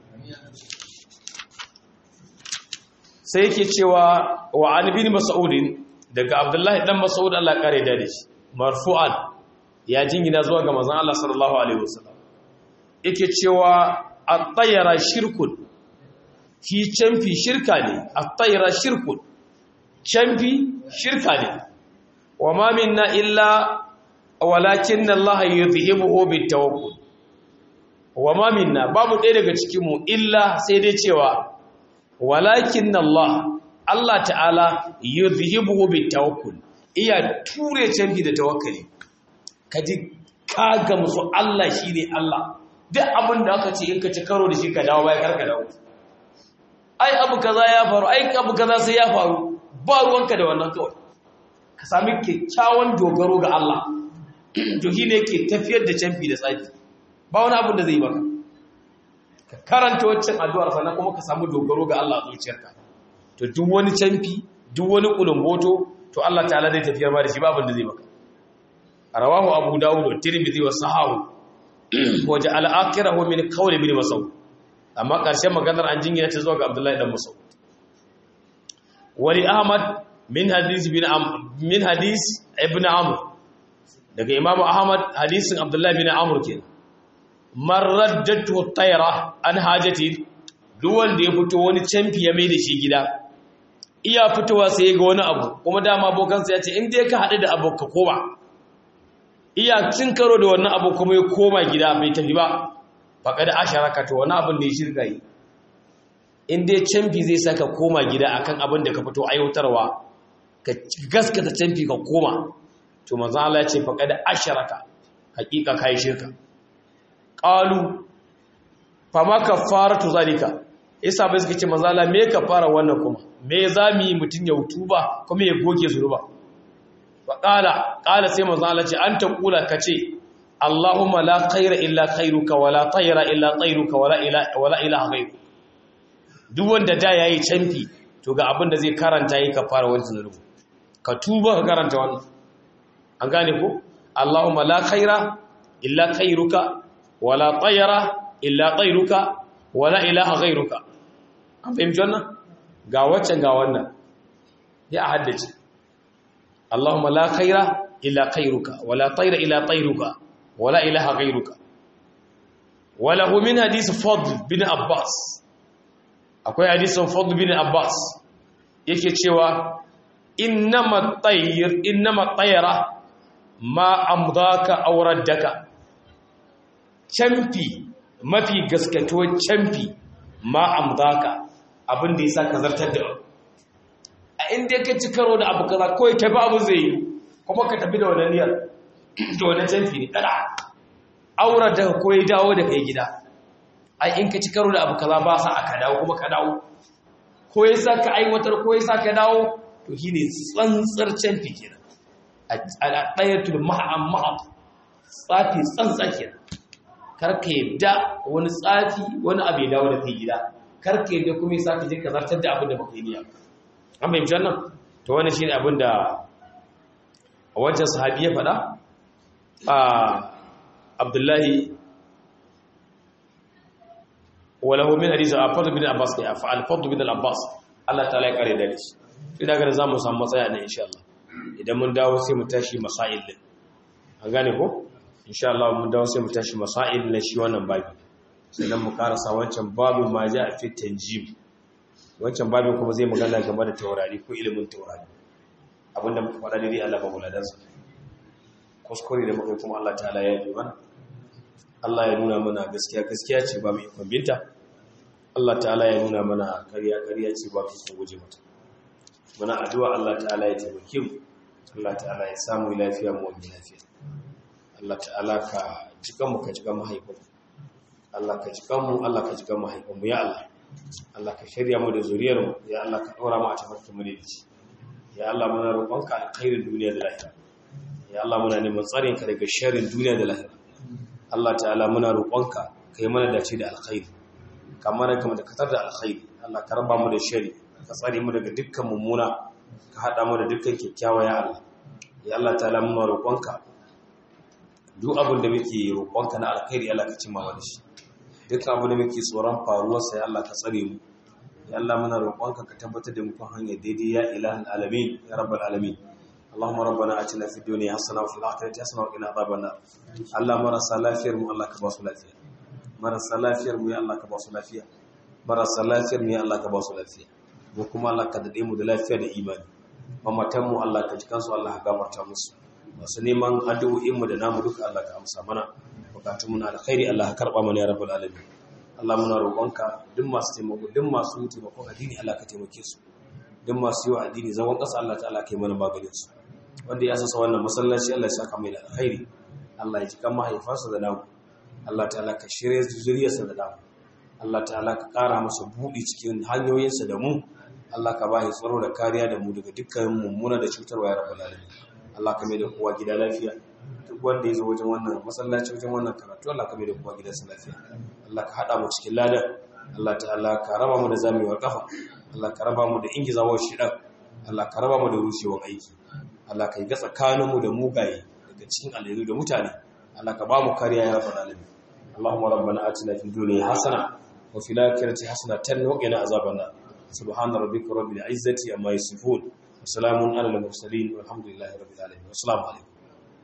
A: sai yake cewa wa an bin mas'udin daga abdullahi dan mas'ud Allah kare da shi marfu'an ya jingina zuwa ga manzon Allah sallallahu alaihi wasallam yake cewa at-tayyara shirkun fi canfi shirka ne at-tayyara shirkun canfi shirka ne wa ma minna illa walakin Allah yuzhibuhu bitawakkul wa ma minna babu ɗaya daga cikin mu illa sai dai cewa walakin Allah Allah ta'ala yuzhibuhu bitawakkul iya ture canfi da tawakkali kaji ka ga musu Allah shine Allah duk abin da aka ce in ka ci karo da shi ka dawo bai karka dawo ai abu kaza ya faru ai abu kaza sai ya faru ba ruwanka da wannan kawai ka sami kyakkyawan dogaro ga Allah to shi ne ke tafiyar da canfi da tsafi ba wani abin da zai baka ka karanta waccan addu'ar sannan kuma ka samu dogaro ga Allah a zuciyarka to duk wani canfi duk wani kulumboto to Allah ta'ala zai tafiyar ma da shi ba abin da zai baka rawahu abu dawud wa tirmidhi wa sahahu wa ja'ala akhirahu min qawli ibn mas'ud amma karshen maganar an jingina ta zuwa ga abdullahi dan mas'ud wali ahmad min hadis bin min hadis ibn amr daga imamu ahmad hadisin abdullahi bin amr kenan marraddatu tayra an hajati duk wanda ya fito wani canfi ya mai da shi gida iya fitowa sai ga wani abu kuma dama abokansa ya ce in dai ka haɗu da abu ka koma iya cin karo da wannan abu kuma ya koma gida bai tafi ba faƙa da asharaka to wani abin da ya shirka yi in dai canfi zai saka koma gida akan abin da ka fito aiwatarwa ka gaskata canfi ka koma to manzon Allah ya ce faƙa da asharaka hakika kai shirka qalu fama kafaratu zalika isa bai suka ce manzon Allah me kafara wannan kuma me zamu yi mutun ya hutuba kuma ya goge zuruba wa qala qala sai manzon Allah ce anta kula kace Allahumma la khaira illa khairuka wala tayra illa tayruka wala ilaha wala ilaha ghayruka duk wanda da yayi canfi to ga abin da zai karanta yi kafara wannan zunubi ka tuba ka karanta wannan an gane ko Allahumma la khaira illa khairuka wala tayra illa tayruka wala ilaha ghayruka an fahimci wannan ga waccan ga wannan ya haddace Allahumma la khaira illa khairuka wala tayra illa tayruka wala ilaha ghayruka wala hu min hadith fadl bin abbas akwai hadisin fadl bin abbas yake cewa innama tayr innama tayra ma amdaka aw raddaka camfi mafi gaskatuwar camfi ma amdaka abinda yasa ka zartar da a inda ka ci karo da abu kaza kawai ka bi abu zai yi kuma ka tafi da wannan niyyar to wannan camfi ne kada aura da ko ya dawo da kai gida ai in ka ci karo da abu kaza ba sa aka dawo kuma ka dawo ko yasa ka aiwatar ko yasa ka dawo to shine tsantsar camfi kenan al'adayatul ma'am ma'am tsafi tsantsa kenan karka yadda wani tsafi wani abu ya dawo da kai gida karka yadda kuma yasa ka je ka zartar da abin da baka yi niyya an bai janna to wannan shine abin da a wancan sahabi ya faɗa a Abdullahi walahu min hadisi al-Fadl bin Abbas ne al-Fadl bin al-Abbas Allah ta'ala ya kare da shi ina ga za mu samu matsaya ne insha Allah idan mun dawo sai mu tashi masail din an gane ko insha Allah mun dawo sai mu tashi masail na shi wannan babi sannan mu karasa wancan babin ma ja fi tanjim wancan babin kuma zai magana game da taurari ko ilimin taurari abinda muka faɗa dai Allah ba muladan sa kuskure da muka kuma Allah ta'ala ya yi mana Allah ya nuna mana gaskiya gaskiya ce ba mu ikon binta Allah ta'ala ya nuna mana ƙarya ƙarya ce ba mu ikon guje mata muna addu'a Allah ta'ala ya taimake mu Allah ta'ala ya samu lafiya mu wani lafiya Allah ta'ala ka jikan mu ka jikan mahaifin Allah ka jikan mu Allah ka jikan mahaifin mu ya Allah Allah ka shirya mu da zuriyar mu ya Allah ka dora mu a tafarkin mu da ci ya Allah muna roƙonka alkhairin duniya da lahira ya Allah muna neman tsarin ka daga sharrin duniya da lahira Allah ta'ala muna roƙonka kai mana dace da alkhairi kamar kama da katar da alkhairi Allah ka raba mu da shari ka tsare mu daga dukkan mummuna ka hada mu da dukkan kyakkyawa ya Allah ya Allah ta'ala muna roƙonka duk abin da muke roƙonka na alkhairi Allah ka cimma wani shi dukkan abin da muke tsoron faruwar sa ya Allah ka tsare mu ya Allah muna roƙonka ka tabbatar da mu kan hanyar daidai ya ilahul alamin ya rabbal alamin اللهم ربنا اتنا في الدنيا حسنه وفي الاخره حسنه وقنا عذاب النار الله marasa lafiyar mu Allah ka ba su lafiya marasa lafiyar mu ya Allah ka ba su lafiya marasa lafiyar mu ya Allah ka ba su lafiya mu kuma Allah ka dade mu da lafiya da imani mamatan mu Allah ka ji kansu Allah ka gafarta musu masu neman addu'o'in mu da namu duka Allah ka amsa mana bukatun mu na alkhairi Allah ka karba mana ya rabbul alamin Allah muna roƙonka duk masu taimako duk masu taimakon addini Allah ka taimake su duk masu yi wa addini zaman ƙasa Allah ta'ala kai mana maganin su wanda ya sasa wannan masallaci Allah ya saka mai da alkhairi Allah ya ji kan mahaifansa da namu Allah ta'ala ka shirye zuriyarsa da namu Allah ta'ala ka ƙara masa buɗi cikin hanyoyinsa da mu Allah ka ba shi tsaro da kariya da mu daga dukkan mummuna da cutarwa ya rabbal alamin Allah ka mai da kowa gida lafiya duk wanda ya zo wajen wannan masallaci wajen wannan karatu Allah ka mai da kowa gidansa lafiya Allah ka haɗa mu cikin ladan Allah ta'ala ka raba mu da zamewar kafa Allah ka raba mu da ingizawar shidan Allah ka raba mu da rushewar aiki Allah ka yi ga tsakaninmu da mugaye daga cikin alheri da mutane Allah ka ba mu kariya ya rabbal alamin Allahumma rabbana atina fid dunya hasana wa fil akhirati hasanatan wa qina azaban nar subhana rabbika rabbil izzati amma yasifun wa salamun alal mursalin walhamdulillahi rabbil alamin assalamu alaikum